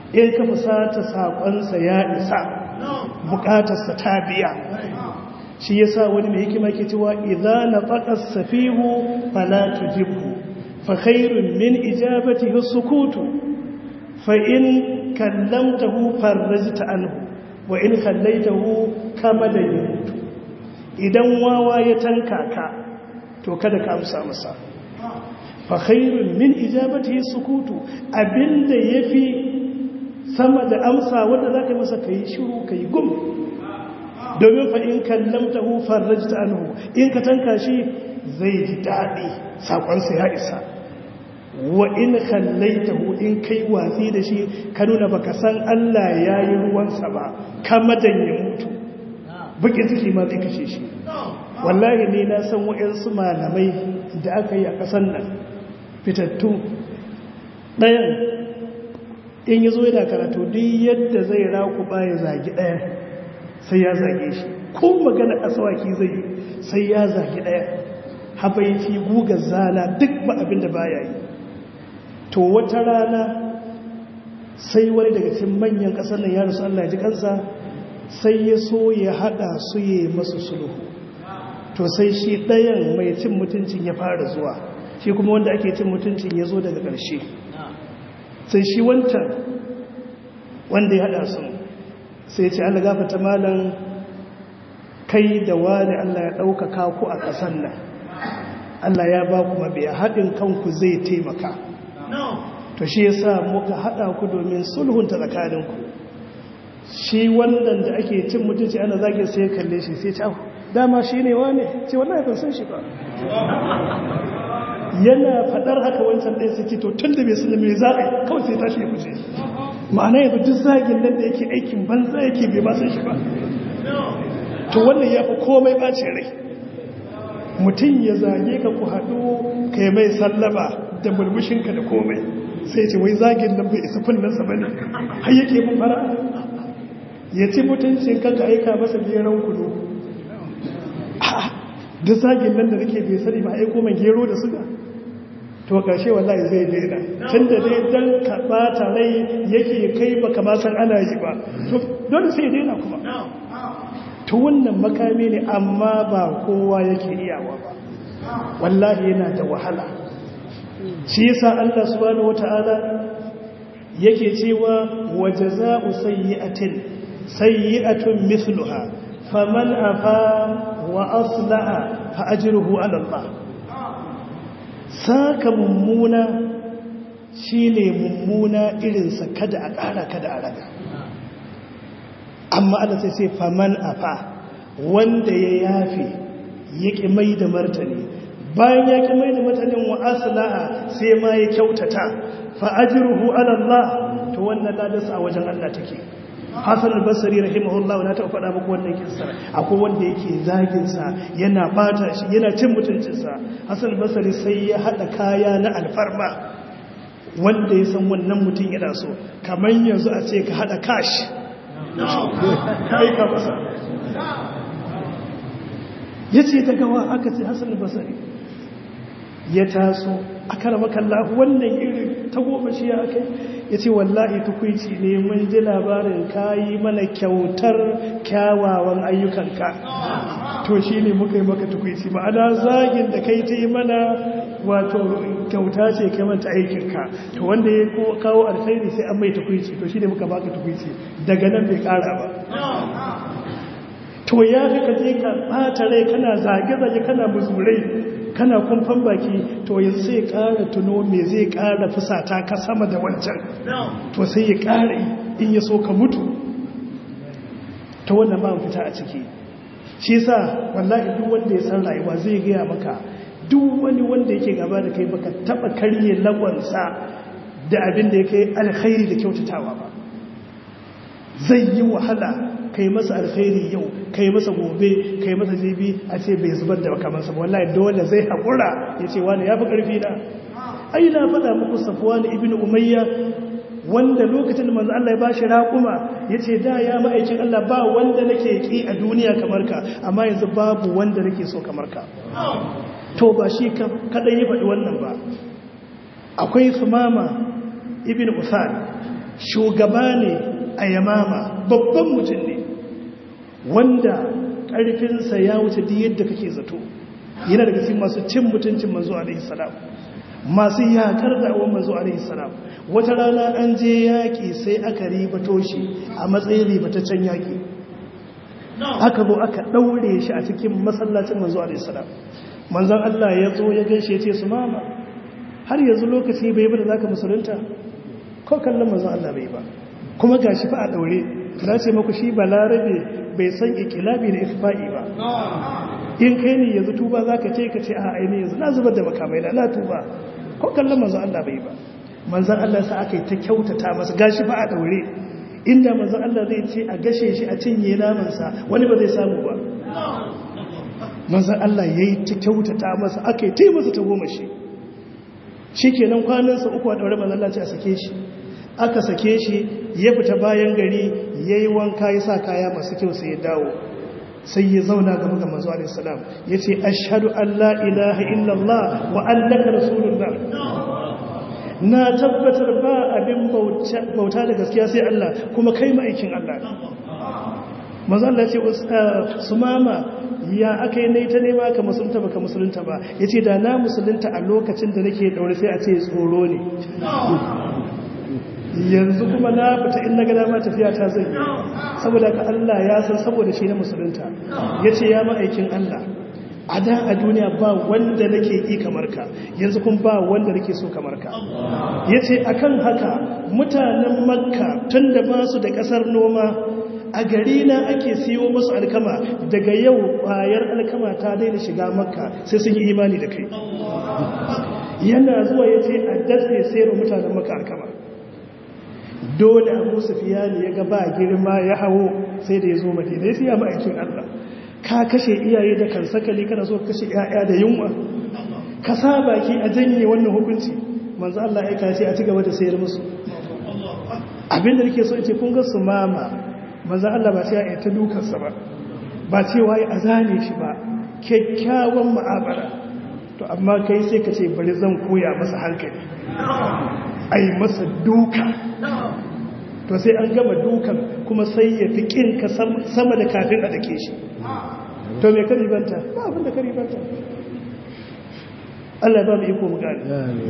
in ka fusata saƙonsa ya isa buƙatarsa ta biya shi ya sa wani mai hikima ke cewa idza na faƙas safihu fala tujibhu fa khairun min ijabatihi sukutu fa in kallamtahu farrajta anhu wa in khallaitahu kama da yamutu idan wawa ya tanka ka to kada ka amsa masa fa khairun min ijabatihi sukutu abinda yafi sama da amsa wanda zaka yi masa kai shiru kai gum domin fa in kallamtahu farajta anhu in ka tanka shi zai ji dadi sakon sa ya isa wa in khallaitahu in kai watsi da shi ka nuna baka san Allah yayi ruwansa ba kama dan ya mutu bukin ciki ma zai kashe shi wallahi ne na san wa'yansu malamai da aka yi a ƙasan nan fitattu ɗayan in yi zo yana karatu duk yadda zai raku ya zagi ɗaya sai ya zage shi ko magana asawaki zai yi sai ya zagi ɗaya habaici guga zana duk ba abin da baya yi to wata rana sai wani daga cikin manyan ƙasar nan ya rasu Allah ji kansa sai ya so ya haɗa su yi masu sulhu to sai shi ɗayan mai cin mutuncin ya fara zuwa shi kuma wanda ake cin mutuncin ya zo daga ƙarshe sai shi wancan wanda ya haɗa su sai ce Allah gafata malan kai da wani Allah ya ɗaukaka ku a ƙasan nan Allah ya ba ku mabiya haɗin kanku zai taimaka to shi yasa muka haɗa ku domin sulhunta tsakaninku shi wannan da ake cin mutunci ana zage sai ya kalle shi sai ce dama shi ne wane ce wallahi ban san shi ba yana fadar haka wancan ɗaya suke to tun da bai sani mai za a yi kawai sai tashi ya fice ma'ana yanzu duk zagin nan da yake aikin banza yake bai ba san shi ba to wannan ya fi komai ɓacin rai mutum ya zage ka ku haɗu ka yi mai sallama da mulmushinka da komai sai ce wai zagin nan bai isa kunnansa ba ne har yake mun fara ya ci mutuncin kanka aika masa geron kudu duk zagin nan da nake bai sani ba aiko mai gero da suga to ƙarshe wallahi zai daina tun da dai don ka ɓata rai yake kai ba kama san ana yi ba to dole sai daina kuma to wannan makami ne amma ba kowa yake iyawa ba wallahi yana da wahala shi yasa Allah subhanahu wataala yake cewa wajaza'u sayyi'atin sayyi'atun mithluha faman afa wa aslaha fa ajruhu ala Allah saka mummuna shine mummuna irinsa kada a ƙara kada a raga amma Allah sai sai faman afa wanda ya yafe yake mai da martani bayan ya ki mai da martanin wa aslaha sai ma ya kyautata fa ajruhu ala Allah to wannan ladarsa a wajen Allah take Hassan al-Basri rahimahullah na taɓa faɗa muku wannan kissa akwai wanda yake zagin sa yana bata shi yana cin mutuncin sa Hassan al-Basri sai ya hada kaya na alfarma wanda ya san wannan mutum yana so kamar yanzu a ce ka hada kashi kai ka masa yace daga wa aka ce Hassan al-Basri ya taso aka rama kallahu wannan irin ta goma shi ya kai ya ce wallahi tukwici ne mun ji labarin kayi mana kyautar kyawawan ayyukanka to shi ne muka yi maka tukwici ma'ana zagin da kai ta yi mana wato kyauta ce kai manta aikinka to wanda ya kawo alkhairi sai an mai tukwici to shi ne muka baka tukwici daga nan bai kara ba to ya fi ka je ka ɓata rai kana zage-zage kana muzurai kana kumfan baki to yanzu sai ƙara tuno me zai ƙara fusata ka sama da wancan to sai ya ƙara in ya so ka mutu ta wannan ba fita a ciki shi sa wallahi duk wanda ya san rayuwa zai gaya maka duk wani wanda yake gaba da kai baka taba karye lagonsa da abin da ya kai alkhairi da kyautatawa ba zai yi wahala kai masa alkhairi yau kai masa gobe kai masa jibi a ce bai zubar da makamansa ba wallahi dole zai haƙura ya ce wani ya fi ƙarfi na ai na faɗa muku safuwa na ibn umayya wanda lokacin da manzo Allah ya bashi raƙuma ya ce da ya ma'aikin Allah ba wanda nake ƙi a duniya kamar ka amma yanzu babu wanda nake so kamar ka to ba shi kaɗai ya faɗi wannan ba akwai sumama ibn usan shugaba ne a yamama babban mutum ne wanda ƙarfinsa ya wuce duk yadda kake zato yana daga cikin masu cin mutuncin manzo alaihi salam masu yakar da awon manzo alaihi salam wata rana an je yaƙi sai aka ribato shi a matsayin ribataccen yaƙi aka zo aka ɗaure shi a cikin masallacin manzo alaihi salam manzon Allah ya zo ya gaishe ya ce su mama har yanzu lokaci bai ba da zaka musulunta ko kallon manzon Allah bai ba kuma gashi fa a daure na ce maku shi balarabe bai san ikilabi da iffa'i ba in kai ne yanzu tuba zaka ce ka ce a aini yanzu na zubar da makamai na na tuba ko kallon manzon Allah bai ba manzon Allah sa aka yi ta kyautata masa gashi fa a daure inda manzon Allah zai ce a gashe shi a cinye namansa wani ba zai samu ba manzon Allah yayi ta kyautata masa aka yi ta masa ta goma shi shi kenan kwanansa uku a ɗaure mazallaci a sake shi aka sake shi ya fita bayan gari ya yi wanka ya sa kaya masu kyau sai ya dawo sai ya zauna gaba ga mazu alaihissalam ya ce ashadu allah ilaha illallah wa allaka rasulullah na tabbatar ba abin bauta da gaskiya sai allah kuma kai ma'aikin allah mazu allah ce su mama ya aka yi naita nema ka musulunta ba ka musulunta ba ya ce da na musulunta a lokacin da nake daure sai a ce tsoro ne yanzu kuma na fita in na gada ma tafiya ta zai saboda ka Allah ya san saboda shi na musulunta ya ce ya ma'aikin Allah a da a duniya ba wanda nake yi kamar ka yanzu kun ba wanda nake so kamar ka ya ce a kan haka mutanen makka tun da ba su da ƙasar noma a gari na ake siyo musu alkama daga yau ƙwayar alkama ta daina shiga makka sai sun yi imani da kai yana zuwa ya ce a datse sayarwa mutanen makka alkama dole abu sufiyani ya ga ba girma ya hawo sai da ya zo madina ya siya ma'aikin allah ka kashe iyaye da kansakali kana so kashe 'ya'ya da yunwa ka sa baki a janye wannan hukunci manzo allah ya kace a ci gaba da sayar musu abinda nake so in ce kun ga su mama manzan Allah ba sai ya ta dukansa ba ba cewa ya azane shi ba kyakkyawan ma'abara to amma kai sai ka ce bari zan koya masa hankali a yi masa duka to sai an gama dukan kuma sai ya fi ƙinka sama da kafin a dake shi to mai karibanta ba abin da karibanta Allah ba mu iko mu gani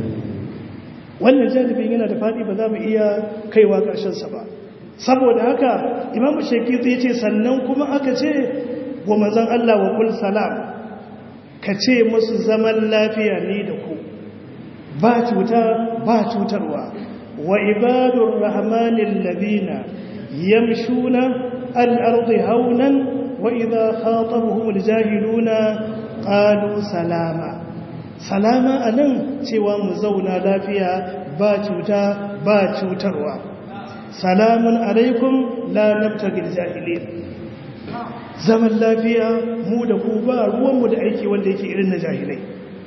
wannan janibin yana da faɗi ba za mu iya kaiwa ƙarshensa ba saboda haka imamu shekiti ya ce sannan kuma aka ce wa mazan Allah wa kul salam ka ce musu zaman lafiya ne da ku ba cuta ba cutarwa wa ibadun rahmanin labina yamshuna al'arzi haunan wa idha khatabuhum aljahiluna qalu salama salama anan cewa mu zauna lafiya ba cuta ba cutarwa salamun alaikum la nabtagil jahilin zaman lafiya mu da ku ba ruwanmu da aiki wanda yake irin na jahilai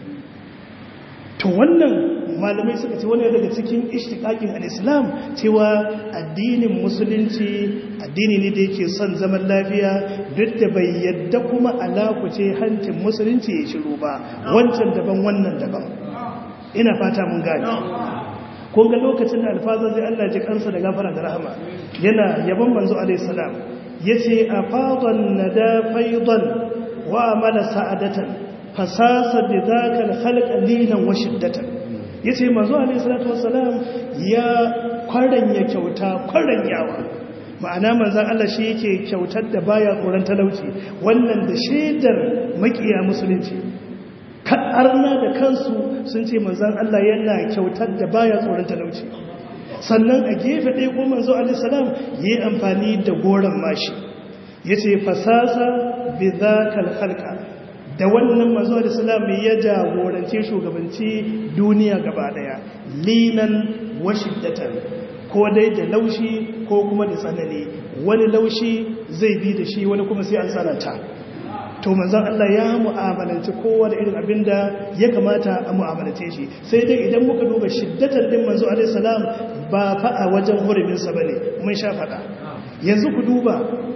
to wannan malamai suka ce wani daga cikin ishtiqaqin al-islam cewa addinin musulunci addini ne da yake son zaman lafiya duk da bai yadda kuma alakuce hancin musulunci ya shiru ba wancan daban wannan daban ina fata mun gane ko ga lokacin da alfazar zai Allah ji kansa da gafara da rahama yana yaban manzo alaihi salam yace afadan nada faidan wa amala sa'adatan fasasa bidaka alkhalq linan wa shiddatan yace manzo alaihi salatu wassalam ya kwaranya kyauta kwaranyawa ma'ana manzon Allah shi yake kyautar da baya tsoron talauci wannan da shaidar makiya musulunci arna da kansu sun ce manzan Allah yana kyautar da baya tsoron talauci sannan a gefe ɗaya ko manzo alisalam yi amfani da goron mashi ya ce fasasa bi za halka da wannan manzo alisalam ya jagorance shugabanci duniya gaba ɗaya linan washiddatan ko dai da laushi ko kuma da tsanani wani laushi zai bi da shi wani kuma sai an tsananta to manzan Allah ya mu'amalanci kowa da irin abin da ya kamata a mu'amalance shi sai dai idan muka duba shiddatar din manzo alaihi salam ba fa a wajen huruminsa bane mun sha fada yanzu ku duba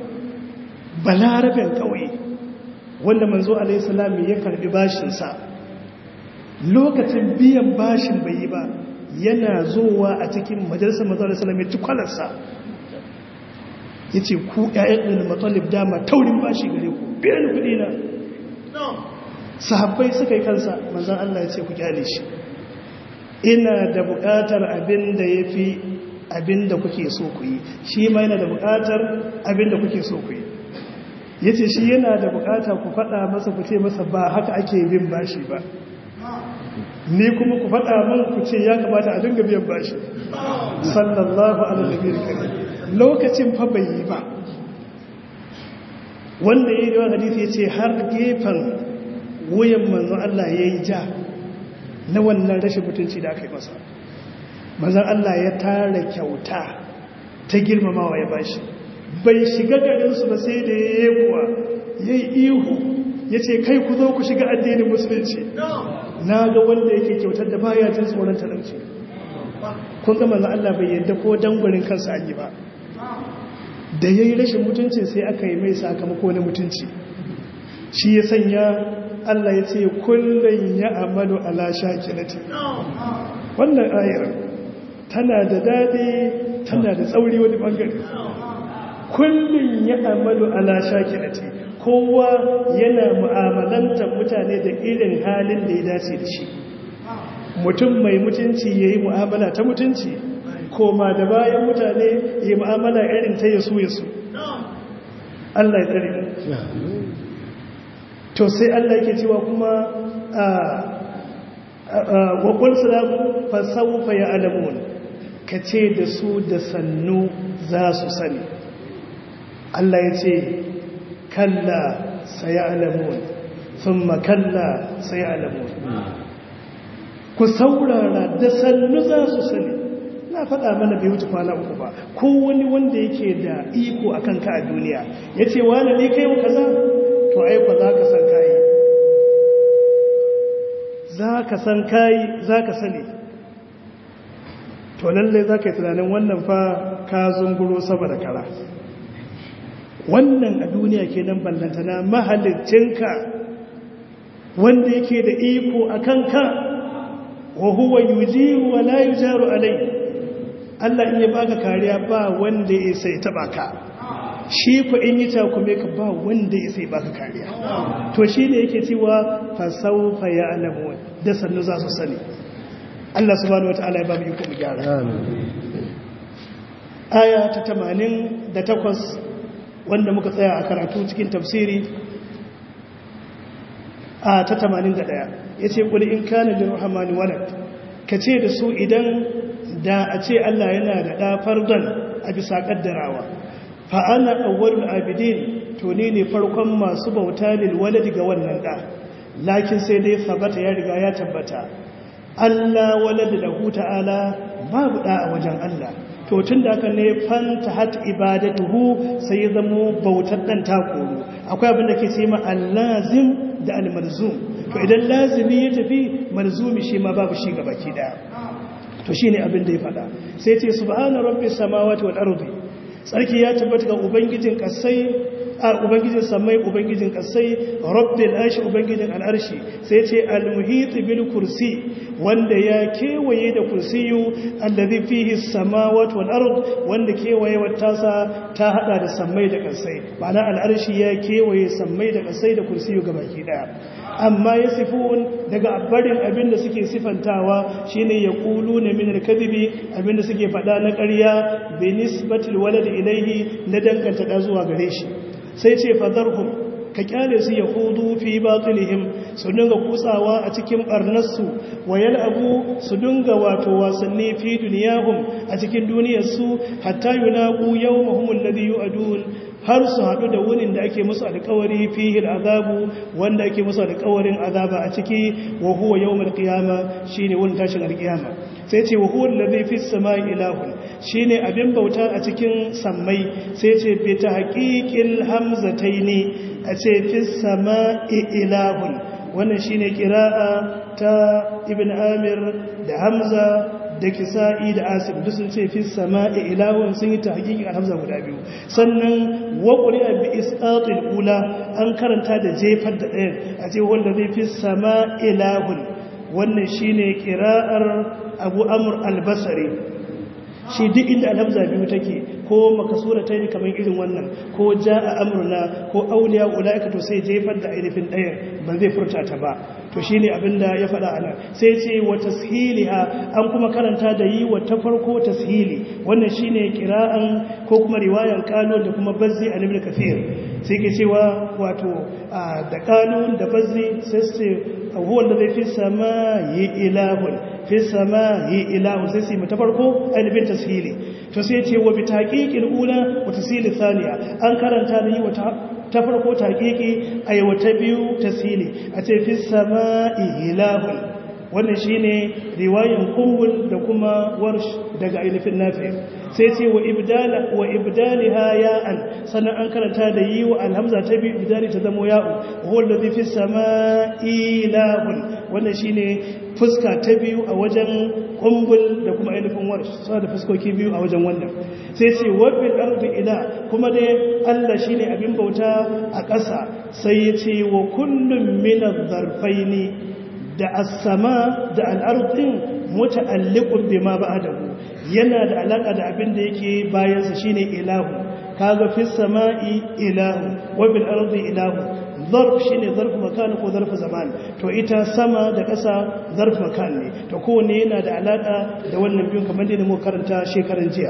balarabin kauye wanda manzo alaihi salam ya karbi bashin sa lokacin biyan bashin bai yi ba yana zuwa a cikin majalisar mazalar salam ya ci kwalarsa ya ce ku ‘ya'yan ɗin matsalib dama taurin bashi gare ku biyan kuɗi na sahabbai suka yi kansa manzan Allah ya ce ku kyale shi ina da buƙatar abin da ya fi abin da kuke so ku yi shi ma yana da buƙatar abin da kuke so ku yi ya ce shi yana da buƙata ku faɗa masa ku ce masa ba haka ake bin bashi ba ni kuma ku faɗa min ku ce ya kamata a dinga biyan bashi sallallahu alaihi wa lokacin fa bai yi ba wanda ya yi da hadisi ya ce har gefen wuyan manzon Allah ya yi ja na wannan rashin mutunci da aka yi masa manzon Allah ya tara kyauta ta girmamawa ya bashi bai shiga garinsu ba sai da ya yi kuwa ya yi ihu ya ce kai ku zo ku shiga addinin musulunci na ga wanda yake kyautar da baya jin tsoron talauci kun ga manzon Allah bai yadda ko dangwarin kansa an yi ba da ya yi rashin mutunci sai aka yi mai sakamako na mutunci shi ya sanya Allah ya ce kullum ya amalu ala shakilati wannan ayar tana da daɗi tana da tsauri wani ɓangare kullum ya amalu ala shakilati kowa yana mu'amalantar mutane da irin halin da ya dace da shi mutum mai mutunci ya yi mu'amala ta mutunci koma da bayan mutane yi mu'amala irin ta yasu yasu Allah ya tsare to sai Allah yake cewa kuma wa qul salamu fa sawfa ya'lamun kace da su da sannu za su sani Allah ya ce kalla sayalamun thumma kalla sayalamun ku saurara da sannu za su sani na faɗa mana bai wuce kwana uku ba ko wani wanda yake da iko a kanka a duniya ya ce wani ne kai wa kaza to aiko za ka san kayi za ka san kayi za ka sani to lallai za ka yi tunanin wannan fa ka zunguro sama da kara wannan a duniya ke nan ballantana mahalicinka wanda yake da iko a kanka wa huwa yujiru wa la yujaru alai Allah in ya baka kariya ba wanda ya sai taba ka shi ku in yi takume ka ba wanda ya sai baka kariya to shi ne yake cewa fa sawfa ya'lamu da sannu za su sani Allah subhanahu wataala ya ba mu iko mu gyara aya ta 88 wanda muka tsaya a karatu cikin tafsiri a ta 81 yace kul in kana lirrahmani walad kace da su idan da a ce Allah yana da ɗafar don a bisa ƙaddarawa fa'ana awwalul abidin to ne ne farkon masu bauta lil waladi ga wannan ɗa lakin sai dai sabata ya riga ya tabbata Allah waladi lahu ta'ala babu ɗa a wajen Allah to tun da aka ne fanta hat ibadatuhu sai ya zamo bautar ɗan takoro akwai abin da ke ce ma allazim da almarzum to idan lazimi ya tafi marzumi shi ma babu shi gabaki ɗaya to shi ne abin da ya faɗa sai ce subhana rabbi samawati wal ardi tsarki ya tabbata ga ubangijin kasai a ubangijin samai ubangijin kasai rabbil arshi ubangijin al'arshi sai ce al-muhit bil kursi wanda ya kewaye da kursiyu allazi fihi samawati wal ard wanda kewaye tasa ta hada da samai da kasai ma'ana al'arshi ya kewaye samai da kasai da kursiyu gabaki daya amma ya sifun daga barin abin da suke sifantawa shine ya kulu na minar kadibi abin da suke faɗa na ƙarya bai nisbatul walad ilaihi na danganta da zuwa gare shi sai ce fadarhum ka kyale su ya hudu fi batilihim su dinga kutsawa a cikin barnarsu wa abu su dinga wato wasanni fi duniyahum a cikin duniyarsu hatta yunaqu yawmahum alladhi yu'adun har su haɗu da wunin da ake musu alƙawari fihi azabu wanda ake musu alƙawarin azaba a ciki wa huwa yawmul qiyama shine wurin tashin alƙiyama sai ce wa huwa allazi fis samai ilahun shine abin bauta a cikin sammai sai ce bi tahqiqil hamzataini a ce fis samai ilahun wannan shine qira'a ta ibn amir da hamza da kisa'i da asim duk sun ce fi sama'i ilahun sun yi tahqiqi alhamza guda biyu sannan wa quri'a bi isqatil ula an karanta da jefar da ɗayan a ce wanda zai fi sama'i ilahun wannan shine qira'ar Abu Amr al-Basri shi duk inda alhamza biyu take ko makasura ta yi kamar irin wannan ko ja a amurna ko auliya ula'ika to sai jefar da ainihin ɗaya ba zai furta ta ba to shi ne abinda ya faɗa ana sai ce wa tashiliha an kuma karanta da yi wa ta farko tashili wannan shi ne kira'an ko kuma riwayan kano da kuma bazzi a nibin kafir sai ke cewa wato da kano da bazzi sai su huwa da zai fi sama yi ilahun fi sama yi ilahu sai su ta farko ainihin tashili to sai ce wa bi taqiqil ula wa tasili thaniya an karanta da yi wa ta farko taqiqi ay wa ta biyu tasili a ce fi sama ilahun wannan shine riwayan kumbul da kuma warsh daga ainihin nafi sai ce wa ibdala wa ibdaliha ya'an sannan an karanta da yi wa alhamza ta biyu ibdali ta zamo ya'u huwa allazi fi sama'i ilahun wannan shine fuska ta biyu a wajen kumbul da kuma ainihin warsh suna da fuskoki biyu a wajen wannan sai ce wabil ardi ila kuma dai Allah shine abin bauta a ƙasa sai ya ce wa kullum min adh-dharfaini da as-sama da al-ardin muta'alliqun bima ba'dahu yana da alaka da abin da yake bayan sa shine ilahu kaga fis sama'i ilahu wa bil ardi ilahu zarf shine zarf makan ko zarf zaman to ita sama da ƙasa zarf makan ne to kowanne yana da alaka da wannan biyun kamar da mu karanta shekaran jiya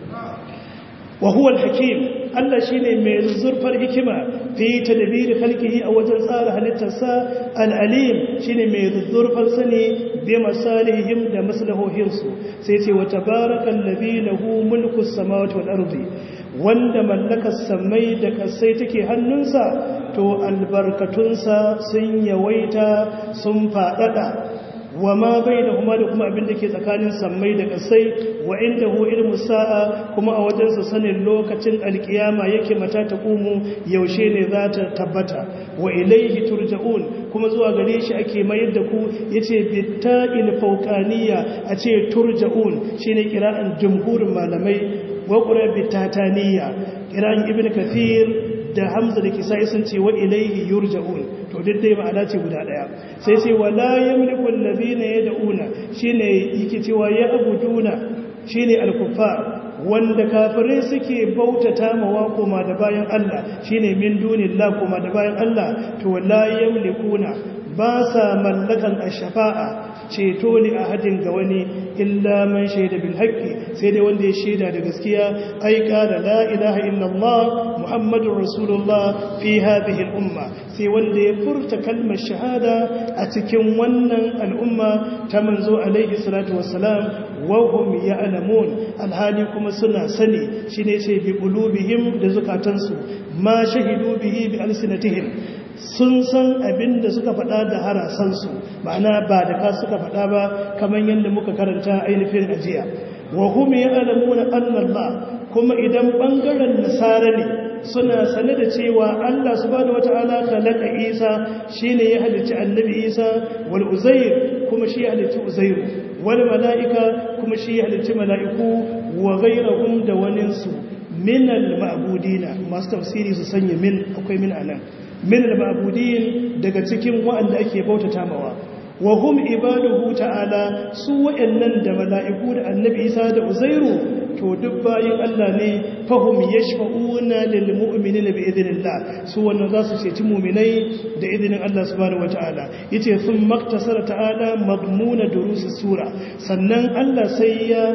wa huwa al-hakim Allah shine mai zurfar hikima fi tadbir khalqihi a wajen tsara halittarsa al-alim shine mai zurfar sani bi masalihim da maslahohinsu sai ce wa tabarakal ladhi lahu mulku as-samawati wal ardi wanda mallakar samai da kasai take hannunsa to albarkatunsa sun yawaita sun fadada wa ma bai da kuma da kuma abin da ke tsakanin sammai da kasai wa inda hu ilmu sa'a kuma a wajensa sanin lokacin alkiyama yake mata ta kumu yaushe ne za ta tabbata wa ilaihi turja'un kuma zuwa gare shi ake mayar da ku yace bitta'il fawqaniya a ce turja'un shine kira'an jumhurin malamai wa qura bitataniya kira'an ibnu kathir da hamza da kisa'i sun ce wa ilaihi yurja'un to duk dai ma'ana ce guda daya sai ce wala yamliku allazina yad'una shine yake cewa ya abuduna shine al-kuffar wanda kafirai suke bautata mawa koma da bayan Allah shine min dunillah koma da bayan Allah to wala yamlikuna ba sa mallakan ash-shafa'a ceto ne a hadin ga wani illa man shaida bil haqqi sai dai wanda ya shaida da gaskiya ai qala la ilaha illallah muhammadur rasulullah fi hadhihi al umma sai wanda ya furta kalmar shahada a cikin wannan al'umma ta manzo alaihi salatu wassalam wa hum ya'lamun alhali kuma suna sani shine sai bi qulubihim da zukatansu ma shahidu bihi bi alsinatihim sun san abin da suka faɗa da harasansu ma'ana ba da ka suka faɗa ba kamar yadda muka karanta ainihin ajiya wa hum ya'lamuna anna Allah kuma idan bangaren nasara ne suna sane da cewa Allah subhanahu wataala khalaqa Isa shine ya halicci annabi Isa wal Uzair kuma shi ya halicci Uzair wal malaika kuma shi ya halicci mala'iku wa ghayrahum da waninsu min al ma'budina masu tafsiri su sanya min akwai min anan min al-ma'budin daga cikin waɗanda ake bautata mawa wa hum ibaduhu ta'ala su waɗannan da mala'iku da annabi Isa da Uzairu to duk bayin Allah ne fahum yashfa'una lil mu'minina bi idhnillah su wannan za su ceci mu'minai da idinin Allah subhanahu wata'ala yace sun maktasara ta'ala madmuna durusi sura sannan Allah sai ya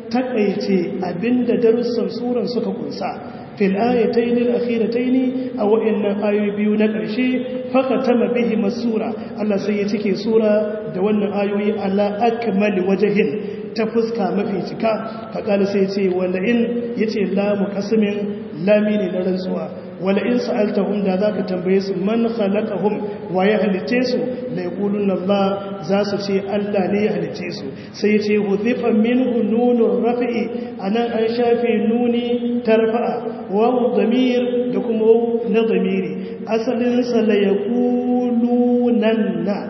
takaice abinda darussan suran suka kunsa fil ayatayn al-akhiratayn aw inna ayoyi biyu na ƙarshe fakatama bihi masura Allah sai ya cike sura da wannan ayoyi ala akmali wajhin ta fuska mafi cika faƙali sai ce wanda in ya ce lamu kasimin lami ne na rantsuwa wala in sa'altahum da zaka tambaye su man khalaqahum wa ya halice su la yaqulun Allah za su ce Allah ne ya halice su sai ce hudhifa minhu nunur rafi'i anan an shafe nuni tarfa'a wa dhamir da kuma waw na dhamiri asalin sa la yaqulunanna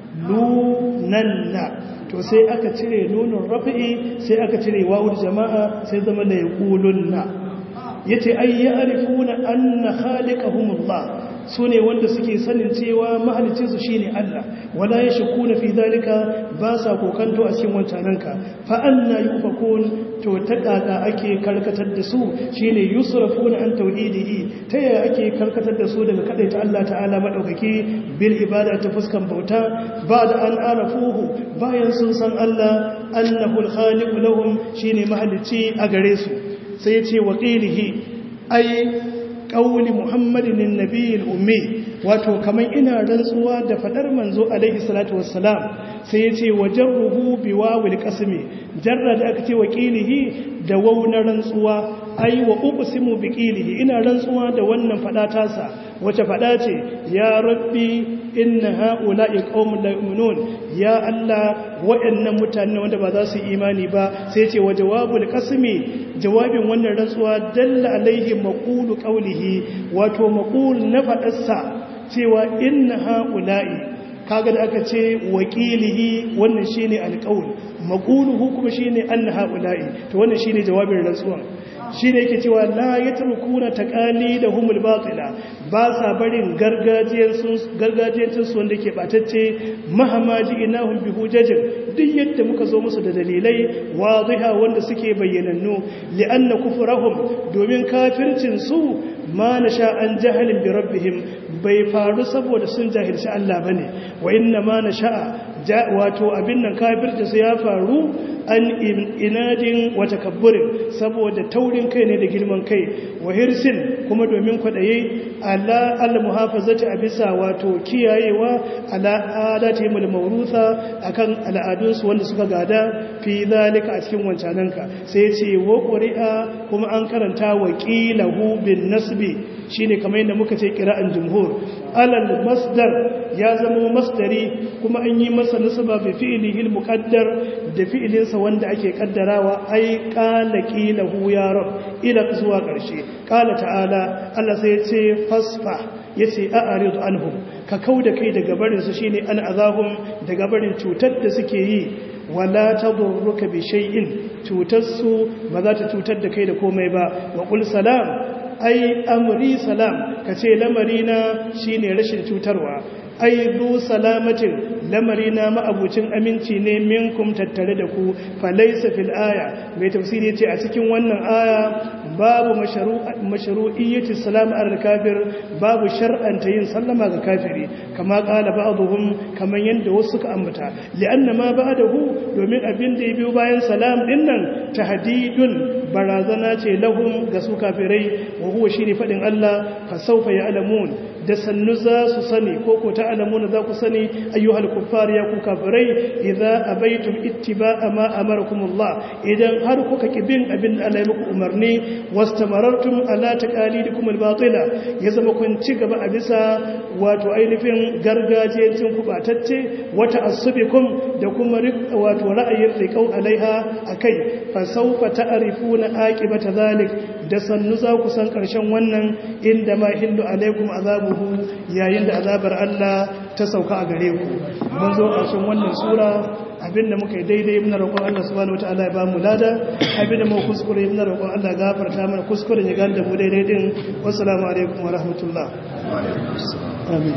lunanna to sai aka cire nunun rafi'i sai aka cire wawul jama'a sai zama la yaqulunna yace ay ya'rifuna anna khaliqahumullah su ne wanda suke sanin cewa mahalicinsu shi ne Allah wala ya shakku na fi zalika ba sa kokanto a cikin wancananka fa'an na yi ufakon to ta ƙaƙa ake karkatar da su shi ne yusrafu na an tauhidihi ta yaya ake karkatar da su daga kaɗai ta Allah ta'ala maɗaukaki bil ibada ta fuskan bauta ba da an arafuhu bayan sun san Allah annahul khaliqu lahum shine mahalicci a gare su sai ya ce wa qilihi ai qauli muhammadin annabiyil ummi wato kaman ina rantsuwa da fadar manzo alaihi salatu wassalam sai ya ce wa jarruhu biwawil qasmi jarra da aka ce wa qilihi da wauna rantsuwa ai wa uqsimu biqilihi ina rantsuwa da wannan fada tasa wace fada ce ya rabbi inna haula'i qaumun la yu'minun ya Allah waɗannan mutane wanda ba za su yi imani ba sai ce wa jawabul qasmi jawabin wannan rantsuwa dalla alaihi maqulu qawlihi wato maqul na fadarsa cewa inna haula'i kaga da aka ce wakilihi wannan shine alqaul maquluhu kuma shine anna haula'i to wannan shine jawabin rantsuwan shi ne yake cewa la ya turkuna taƙali da humul batila ba sa barin gargajiyancin wanda ke ɓatacce mahamaji ina hun bi hujjajin duk yadda muka zo musu da dalilai waziha wanda suke bayyanannu li'anna kufurahum domin kafircinsu ma na sha an jahalin bi rabbihim bai faru saboda sun jahilci Allah bane wa inna ma na sha'a wato abin nan kafircinsu ya faru an inadin wata kabburin saboda taurin kai ne da girman kai wa hirsin kuma domin kwaɗaye ala al-muhafazati a bisa wato kiyayewa ala adatihim al-mawrusa akan al'adunsu wanda suka gada fi zalika a cikin wancananka sai ce wa qur'a kuma an karanta wa qilahu bin nasbi shine kamar yadda muka ce qira'an jumhur alal masdar ya zama masdari kuma an yi masa nasaba bi fi'lihi al-muqaddar da fi'ilinsa wanda ake kaddarawa ai qala qilahu ya rab ila zuwa ƙarshe qala ta'ala Allah sai ya ce fasfa yace a'rid anhum ka kauda kai daga barin su shine an azabum daga barin cutar da suke yi wala tadurruka bi shay'in cutar su ba za ta cutar da kai da komai ba wa qul salam ai amri salam kace lamarina shine rashin cutarwa ai du salamatin lamarina ma'abucin aminci ne minkum tattare da ku falaysa fil aya mai tafsiri ce a cikin wannan aya babu mashru'iyyati salam al kafir babu shar'anta yin sallama ga kafiri kama qala ba'dhum kaman yanda wasu suka ambata li'anna ma ba'dahu domin abin da ya biyo bayan salam din nan tahdidun barazana ce lahum ga su kafirai wa huwa shine fadin Allah fa sawfa ya'lamun da sannu za su sani ko ko ta'lamuna za ku sani ayyuhal kuffar ya ku kafirai idza abaitum ittiba'a ma amarakumullah idan har kuka kibin abin da Allah ya muku umarni wastamarartum ala taqalidikum albatila ya zama kun ci gaba a bisa wato ainihin gargajiyancin ku batacce wata asubikum da kuma wato ra'ayin riqau alaiha akai fa sawfa ta'rifuna aqibata zalik da sannu za ku san karshen wannan inda ma hillu alaikum azabuhu yayin da azabar Allah ta sauka a gare ku mun zo ƙarshen wannan sura abinda muka yi daidai muna roƙon Allah subhanahu wataala ya ba mu lada abinda mu kuskure muna roƙon Allah gafarta mana kuskuren ya ganda mu daidai din wassalamu alaikum wa rahmatullah amin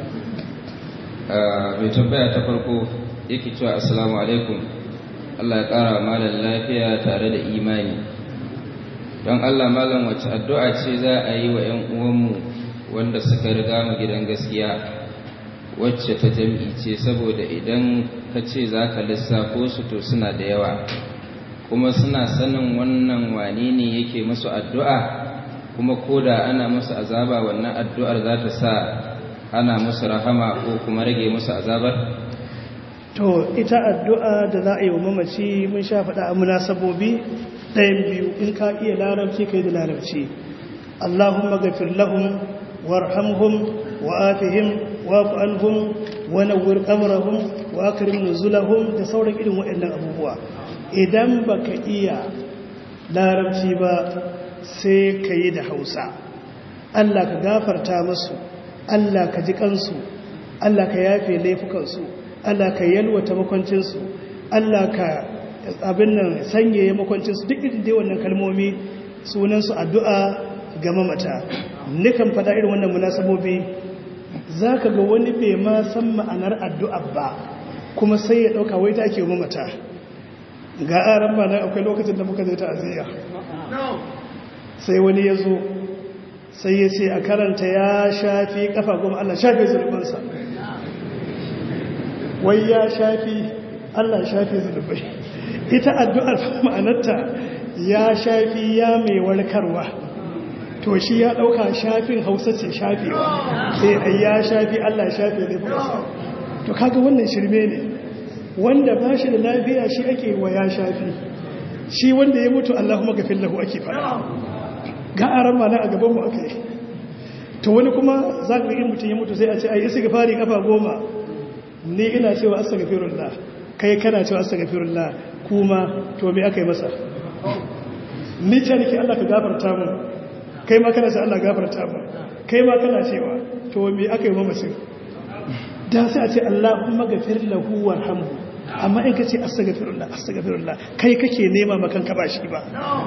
mai tambaya ta farko yake cewa assalamu alaikum Allah ya ƙara malam lafiya tare da imani don Allah malam wacce addu'a ce za a yi wa 'yan uwanmu wanda suka riga mu gidan gaskiya wacce ta jam'i ce saboda idan ka ce za ka lissafo su to suna da yawa kuma suna sanin wannan wane ne yake musu addu'a kuma ko da ana musu azaba wannan addu'ar za ta sa ana musu rahama ko kuma rage musu azabar? to ita addu'a da za a yi wa mamaci mun sha faɗa a munasabobi ɗayan biyu in ka iya larabci kai da larabci Allahumma gafir lahum warhamhum wa'afihim wa'fu anhum wa nawwir qabrahum wa akrim nuzulahum da sauran irin waɗannan abubuwa idan baka iya larabci ba sai ka yi da Hausa Allah ka gafarta musu Allah ka ji kansu Allah ka yafe laifukansu Allah ka yalwata makwancinsu Allah ka abin nan sanyaye makwancinsu duk irin dai wannan kalmomi sunansu addu'a ga mamata nikan faɗa irin wannan munasabobi za ka ga wani bai ma san ma'anar addu'a ba kuma sai ya ɗauka wai ta ake mamata ga aran ba nan akwai lokacin da muka zai ta'aziyya sai wani ya zo sai ya ce a karanta ya shafi kafa goma Allah shafi zurbansa wai ya shafi Allah shafi zurbai ita addu'ar ma'anarta ya shafi ya mai warkarwa to shi ya ɗauka shafin hausa ce shafewa sai a ya shafi Allah shafi zai fasa to kaga wannan shirme ne wanda ba shi da lafiya shi ake wa ya shafi shi wanda ya mutu Allahumma gafin lahu ake fara ga aran mana a gabanmu aka yi to wani kuma za ka yi mutum ya mutu sai a ce a yi isi gafari kafa goma ni ina cewa asa gafirullah kai kana cewa asa gafirullah kuma to me aka yi masa ni ce nake Allah ka gafarta mu kai ma kana ce Allah gafarta mu kai ma kana cewa to me aka yi mamacin da sai a ce Allahumma gafir lahu warhamhu amma in ka ce astaghfirullah astaghfirullah kai kake nema makan ka ba shi ba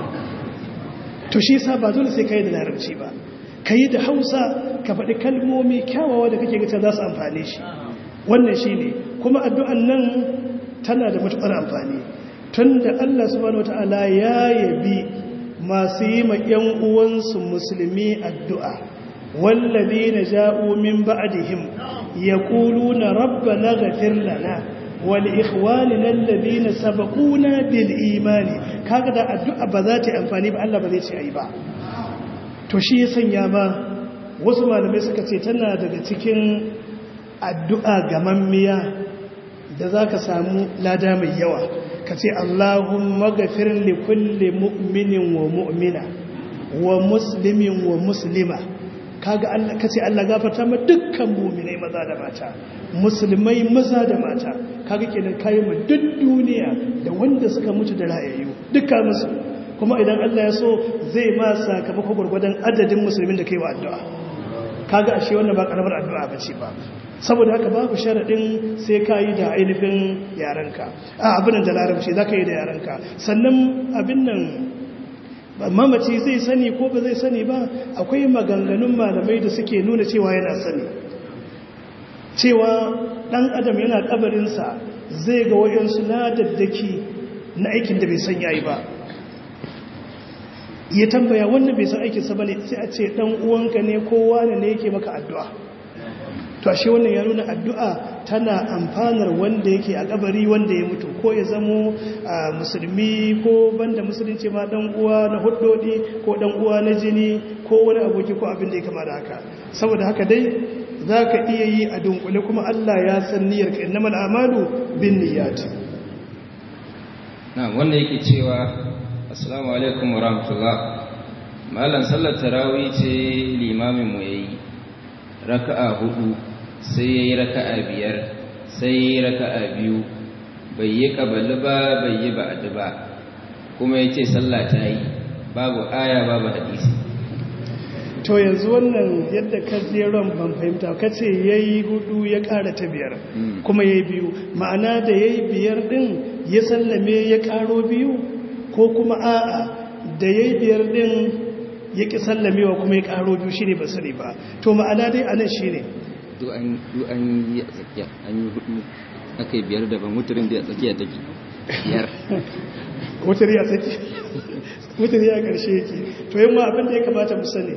to shi yasa ba dole sai kai da larabci ba kai da Hausa ka faɗi kalmomi kyawawa da kake gata za su amfane shi wannan shine kuma addu'an nan tana da matukar amfani tunda Allah subhanahu wataala ya yabi masu yi ma ƴan uwansu musulmi addu'a wallazina ja'u min ba'dihim yaquluna rabbana ghfir lana والإخواننا الذين سبقونا بالإيمان kaga da addu'a ba za ta yi amfani ba Allah ba zai ce ai ba to shi ya sanya ma wasu malamai suka ce tana daga cikin addu'a gamammiya da za ka samu lada mai yawa ka ce Allahumma gafir li kulli mu'minin wa mu'mina wa muslimin wa muslima kaga Allah kace Allah gafarta ma dukkan mu'minai maza da mata musulmai maza da mata kaga kenan kai mu duk duniya da wanda suka mutu da rayayyu dukkan musu kuma idan Allah ya so zai ma sakamako gurgurdan adadin musulmin da kai wa addu'a kaga ashe wannan ba karamar addu'a bace ba saboda haka babu sharadin sai kai da ainihin yaranka a abin da larabci zaka yi da yaranka sannan abin nan mamaci zai sani ko ba zai sani ba akwai maganganun malamai da suke nuna cewa yana sani cewa dan adam yana kabarinsa zai ga wayansu ladaddaki na aikin da bai san yayi ba ya tambaya wannan bai san aikinsa bane sai a ce dan uwanka ne kowa ne yake maka addu'a to ashe wannan ya nuna addu'a tana amfanar wanda yake a kabari wanda ya mutu ko ya zamo musulmi ko banda musulunci ma dan uwa na huddodi ko dan uwa na jini ko wani aboki ko abin da ya kama da haka saboda haka dai za ka iya yi a dunkule kuma Allah ya san niyyar ka innamal amalu bin niyyat na wanda yake cewa assalamu alaikum wa rahmatullah malam sallar tarawih ce limamin mu yayi raka'a hudu sai ya yi raka'a biyar sai ya yi raka'a biyu bai yi kabali ba bai yi ba'adu ba kuma ya ce sallah ta yi babu aya babu hadisi to yanzu wannan yadda ka jeron ban fahimta ka ce ya yi hudu ya kara ta biyar kuma ya yi biyu ma'ana da ya yi biyar din ya sallame ya karo biyu ko kuma a'a da ya yi biyar din ya ƙi sallamewa kuma ya karo biyu shi ne ba sani ba to ma'ana dai a nan shi ne duk an yi a tsakiya an yi hudu aka yi biyar daban muturin da a tsakiya take biyar mutari a tsakiya mutari a ƙarshe yake to yin ma abinda ya kamata mu sani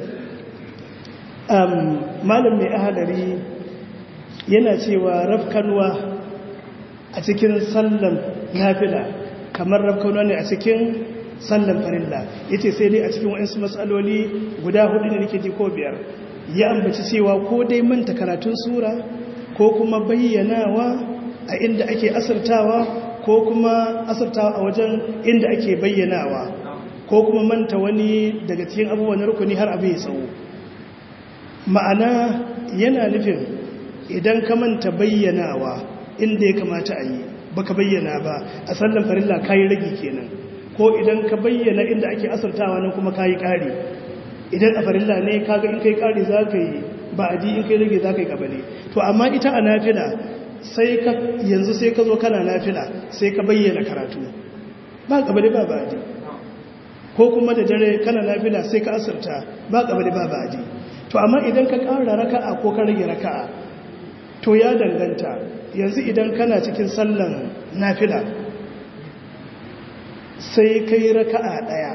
malam mai ahalari yana cewa rafkanwa a cikin sallan nafila kamar rafkanwa ne a cikin sallan farilla yace sai dai a cikin waɗansu matsaloli guda hudu ne nake ji ko biyar ya ambaci cewa ko dai manta karatun sura ko kuma bayyanawa a inda ake asirtawa ko kuma asirtawa a wajen inda ake bayyanawa ko kuma manta wani daga cikin abubuwan rukuni har abu ya tsawo ma'ana yana nufin idan ka manta bayyanawa inda ya kamata a yi baka bayyana ba a sallan farilla kayi ragi kenan ko idan ka bayyana inda ake asirtawa nan kuma kayi kare idan a farilla ne kaga in kai kare za ka yi ba a in kai rage za ka yi kabale to amma ita a nafila sai ka yanzu sai ka zo kana nafila sai ka bayyana karatu ba kabale ba ba ko kuma da dare kana nafila sai ka asirta ba kabale ba ba to amma idan ka ƙara raka'a ko ka rage raka'a to ya danganta yanzu idan kana cikin sallan nafila sai ka yi raka'a ɗaya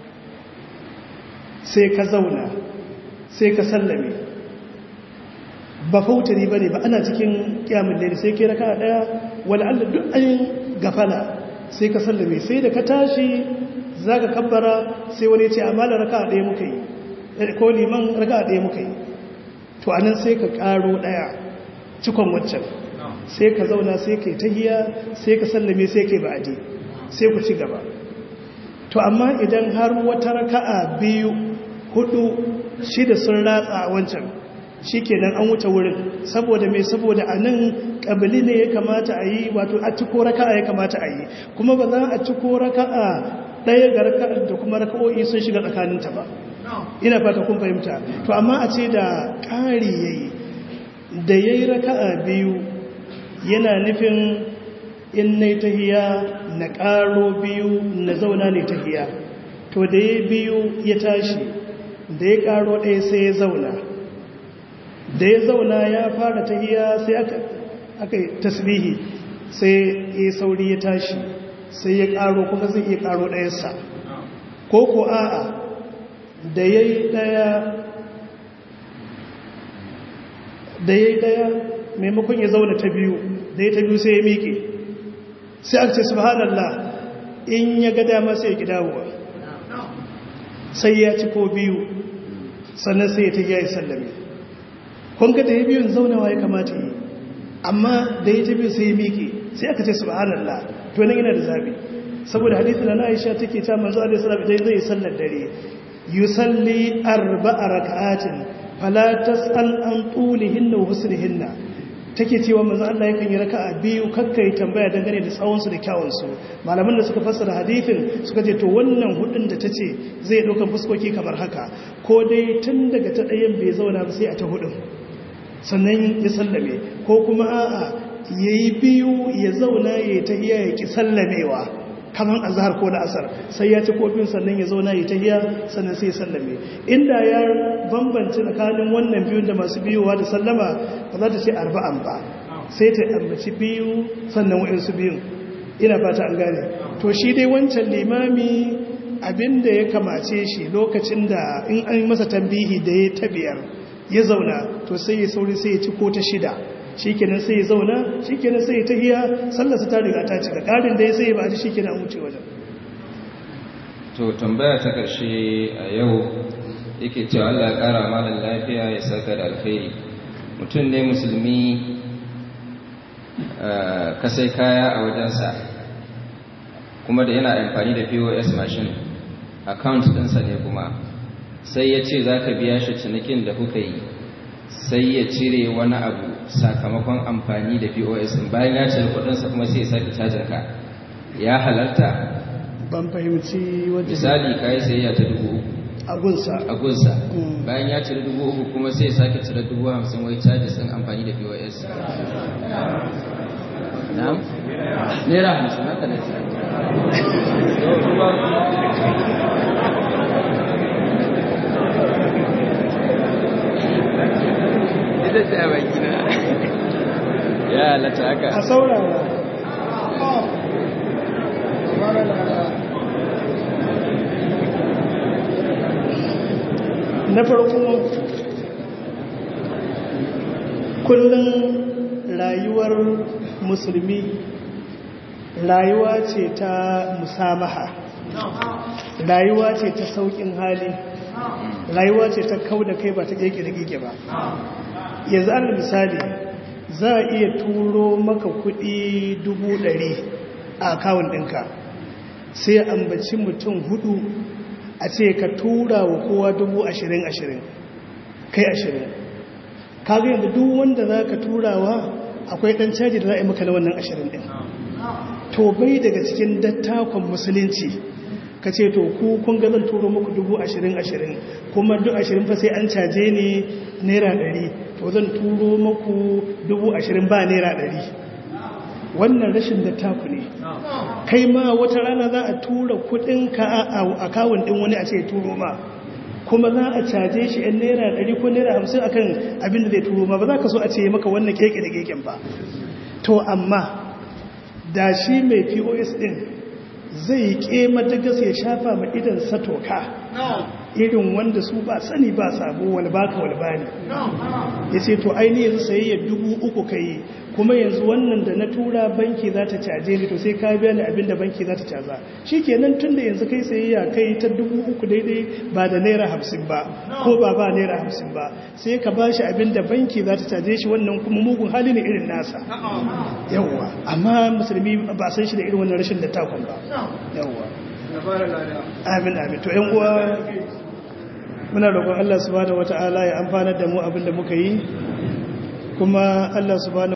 sai ka zauna sai ka sallame ba fautari ba ne ba ana cikin kyamun da sai ka yi raka'a ɗaya wani allah duk an gafala sai ka sallame sai da ka tashi za ka kabbara sai wani ce amma da raka'a ɗaya muka yi ko liman raka'a ɗaya muka yi to anan sai ka ƙaro ɗaya cikon waccan sai ka zauna sai ka yi tahiya sai ka sallame sai ka yi ba'adi sai ku ci gaba to amma idan har wata raka'a biyu hudu shida sun ratsa a wancan shikenan an wuce wurin saboda mai saboda a nan ƙabili ne ya kamata a yi wato a ciko raka'a ya kamata a yi kuma ba za a ciko raka'a ɗaya ga raka'ar da kuma raka'o'i sun shiga tsakaninta ba ina fata kun fahimta to amma a ce da ƙari ya yi da ya yi raka'a biyu yana nufin in na tahiya na ƙaro biyu na zauna ne tahiya to da ya biyu ya tashi da ya ƙaro ɗaya sai ya zauna da ya zauna ya fara tahiya sai aka yi tasbihi sai ya sauri ya tashi sai ya ƙaro kuma zai iya ƙaro ɗayansa ko ko a'a da ya yi ɗaya da ya yi ɗaya maimakon ya zauna ta biyu da ya ta biyu sai ya miƙe sai aka ce subhanallah in ya ga dama sai ya gidawa sai ya ci ko biyu sannan sai ya ta yi sallame kunga da ya biyun zaunawa ya kamata yi amma da ya ta biyu sai ya miƙe sai aka ce subhanallah to nan yana da zabi saboda hadisi na Aisha take ta manzo alaihi salam idan zai sallar dare yusalli arba'a rak'atin fala tas'al an tulihinna wa husnihinna take cewa manzo Allah yakan yi raka'a biyu kakkai tambaya dangane da tsawon su da kyawun su malaman da suka fassara hadisin suka ce to wannan hudun da tace zai dauka fuskoki kamar haka ko dai tun daga ta dayan bai zauna ba sai a ta hudun sannan ya sallame ko kuma a'a yayi biyu ya zauna ya tahiya ya ki sallamewa kamar azhar ko da asar sai ya ci kofin sannan ya zauna ya tahiya sannan sai ya sallame inda ya bambance tsakanin wannan biyun da masu biyowa da sallama ba za ta ce arba'an ba sai ta ambaci biyu sannan wa'insu biyun ina fata an gane to shi dai wancan limami abinda ya kamace shi lokacin da in an masa tambihi da ya tabiyar ya zauna to sai ya sauri sai ya ci ko ta shida shikenan sai ya zauna shikenan sai ya tahiya sallarsa ta riga ta cika karin da ya sai ba ji shikenan an wuce wajen to tambaya ta karshe a yau yake cewa Allah ya kara malan lafiya ya saka da alkhairi mutum ne musulmi ka sai kaya a wajensa kuma da yana amfani da POS machine account ɗinsa ne kuma sai ya ce za ka biya shi cinikin da kuka yi sai ya cire wani abu sakamakon amfani da pos bayan ya cire kudinsa kuma sai ya sake cajin ka ya halarta ban fahimci wajen misali ka yi sayayya ta dubu uku agunsa a gunsa bayan ya cire dubu uku kuma sai ya sake cire dubu hamsin wai cajis ɗin amfani da pos na'am naira hamsin haka da ita ce a bakina ya halatta haka a saurara na farko kullum rayuwar musulmi rayuwa ce ta musamaha rayuwa ce ta saukin hali rayuwa ce ta kau da kai ba ta keke ba yanzu an misali za a iya turo maka kudi dubu ɗari a akawun ɗinka sai ambaci mutum hudu a ce ka tura wa kowa dubu ashirin ashirin kai ashirin kaga yanzu duk wanda za ka turawa akwai ɗan caji da za a yi maka na wannan ashirin ɗin to bai daga cikin dattakon musulunci ka ce to ku kun ga zan turo muku dubu ashirin ashirin kuma duk ashirin fa sai an caje ne naira ɗari to zan turo muku dubu ashirin ba naira ɗari wannan rashin dattaku ne kai ma wata rana za a tura kuɗinka a akawun ɗin wani a ce turo ma kuma za a caje shi yan naira ɗari ko naira hamsin akan abin da zai turo ma ba za ka so a ce maka wannan keke da keken ba to amma da shi mai pos ɗin zai ƙema ta gas ya shafa ma idan satoka irin wanda su ba sani ba sabo wani baka wani bani ya ce to aini yanzu sayayya dubu uku ka yi kuma yanzu wannan da na tura banki za ta caje ni to sai ka biya ni abinda banki za ta caza shi kenan tun da yanzu kai sayayya kai ta dubu uku daidai ba da naira hamsin ba ko ba ba naira hamsin ba sai ka ba shi abinda banki za ta caje shi wannan kuma mugun hali ne irin nasa yawwa amma musulmi ba san shi da irin wannan rashin da takon ba yawwa amin amin to yan uwa muna roƙon Allah subhanahu wata'ala ya amfanar da mu abin da muka yi kuma Allah subhanahu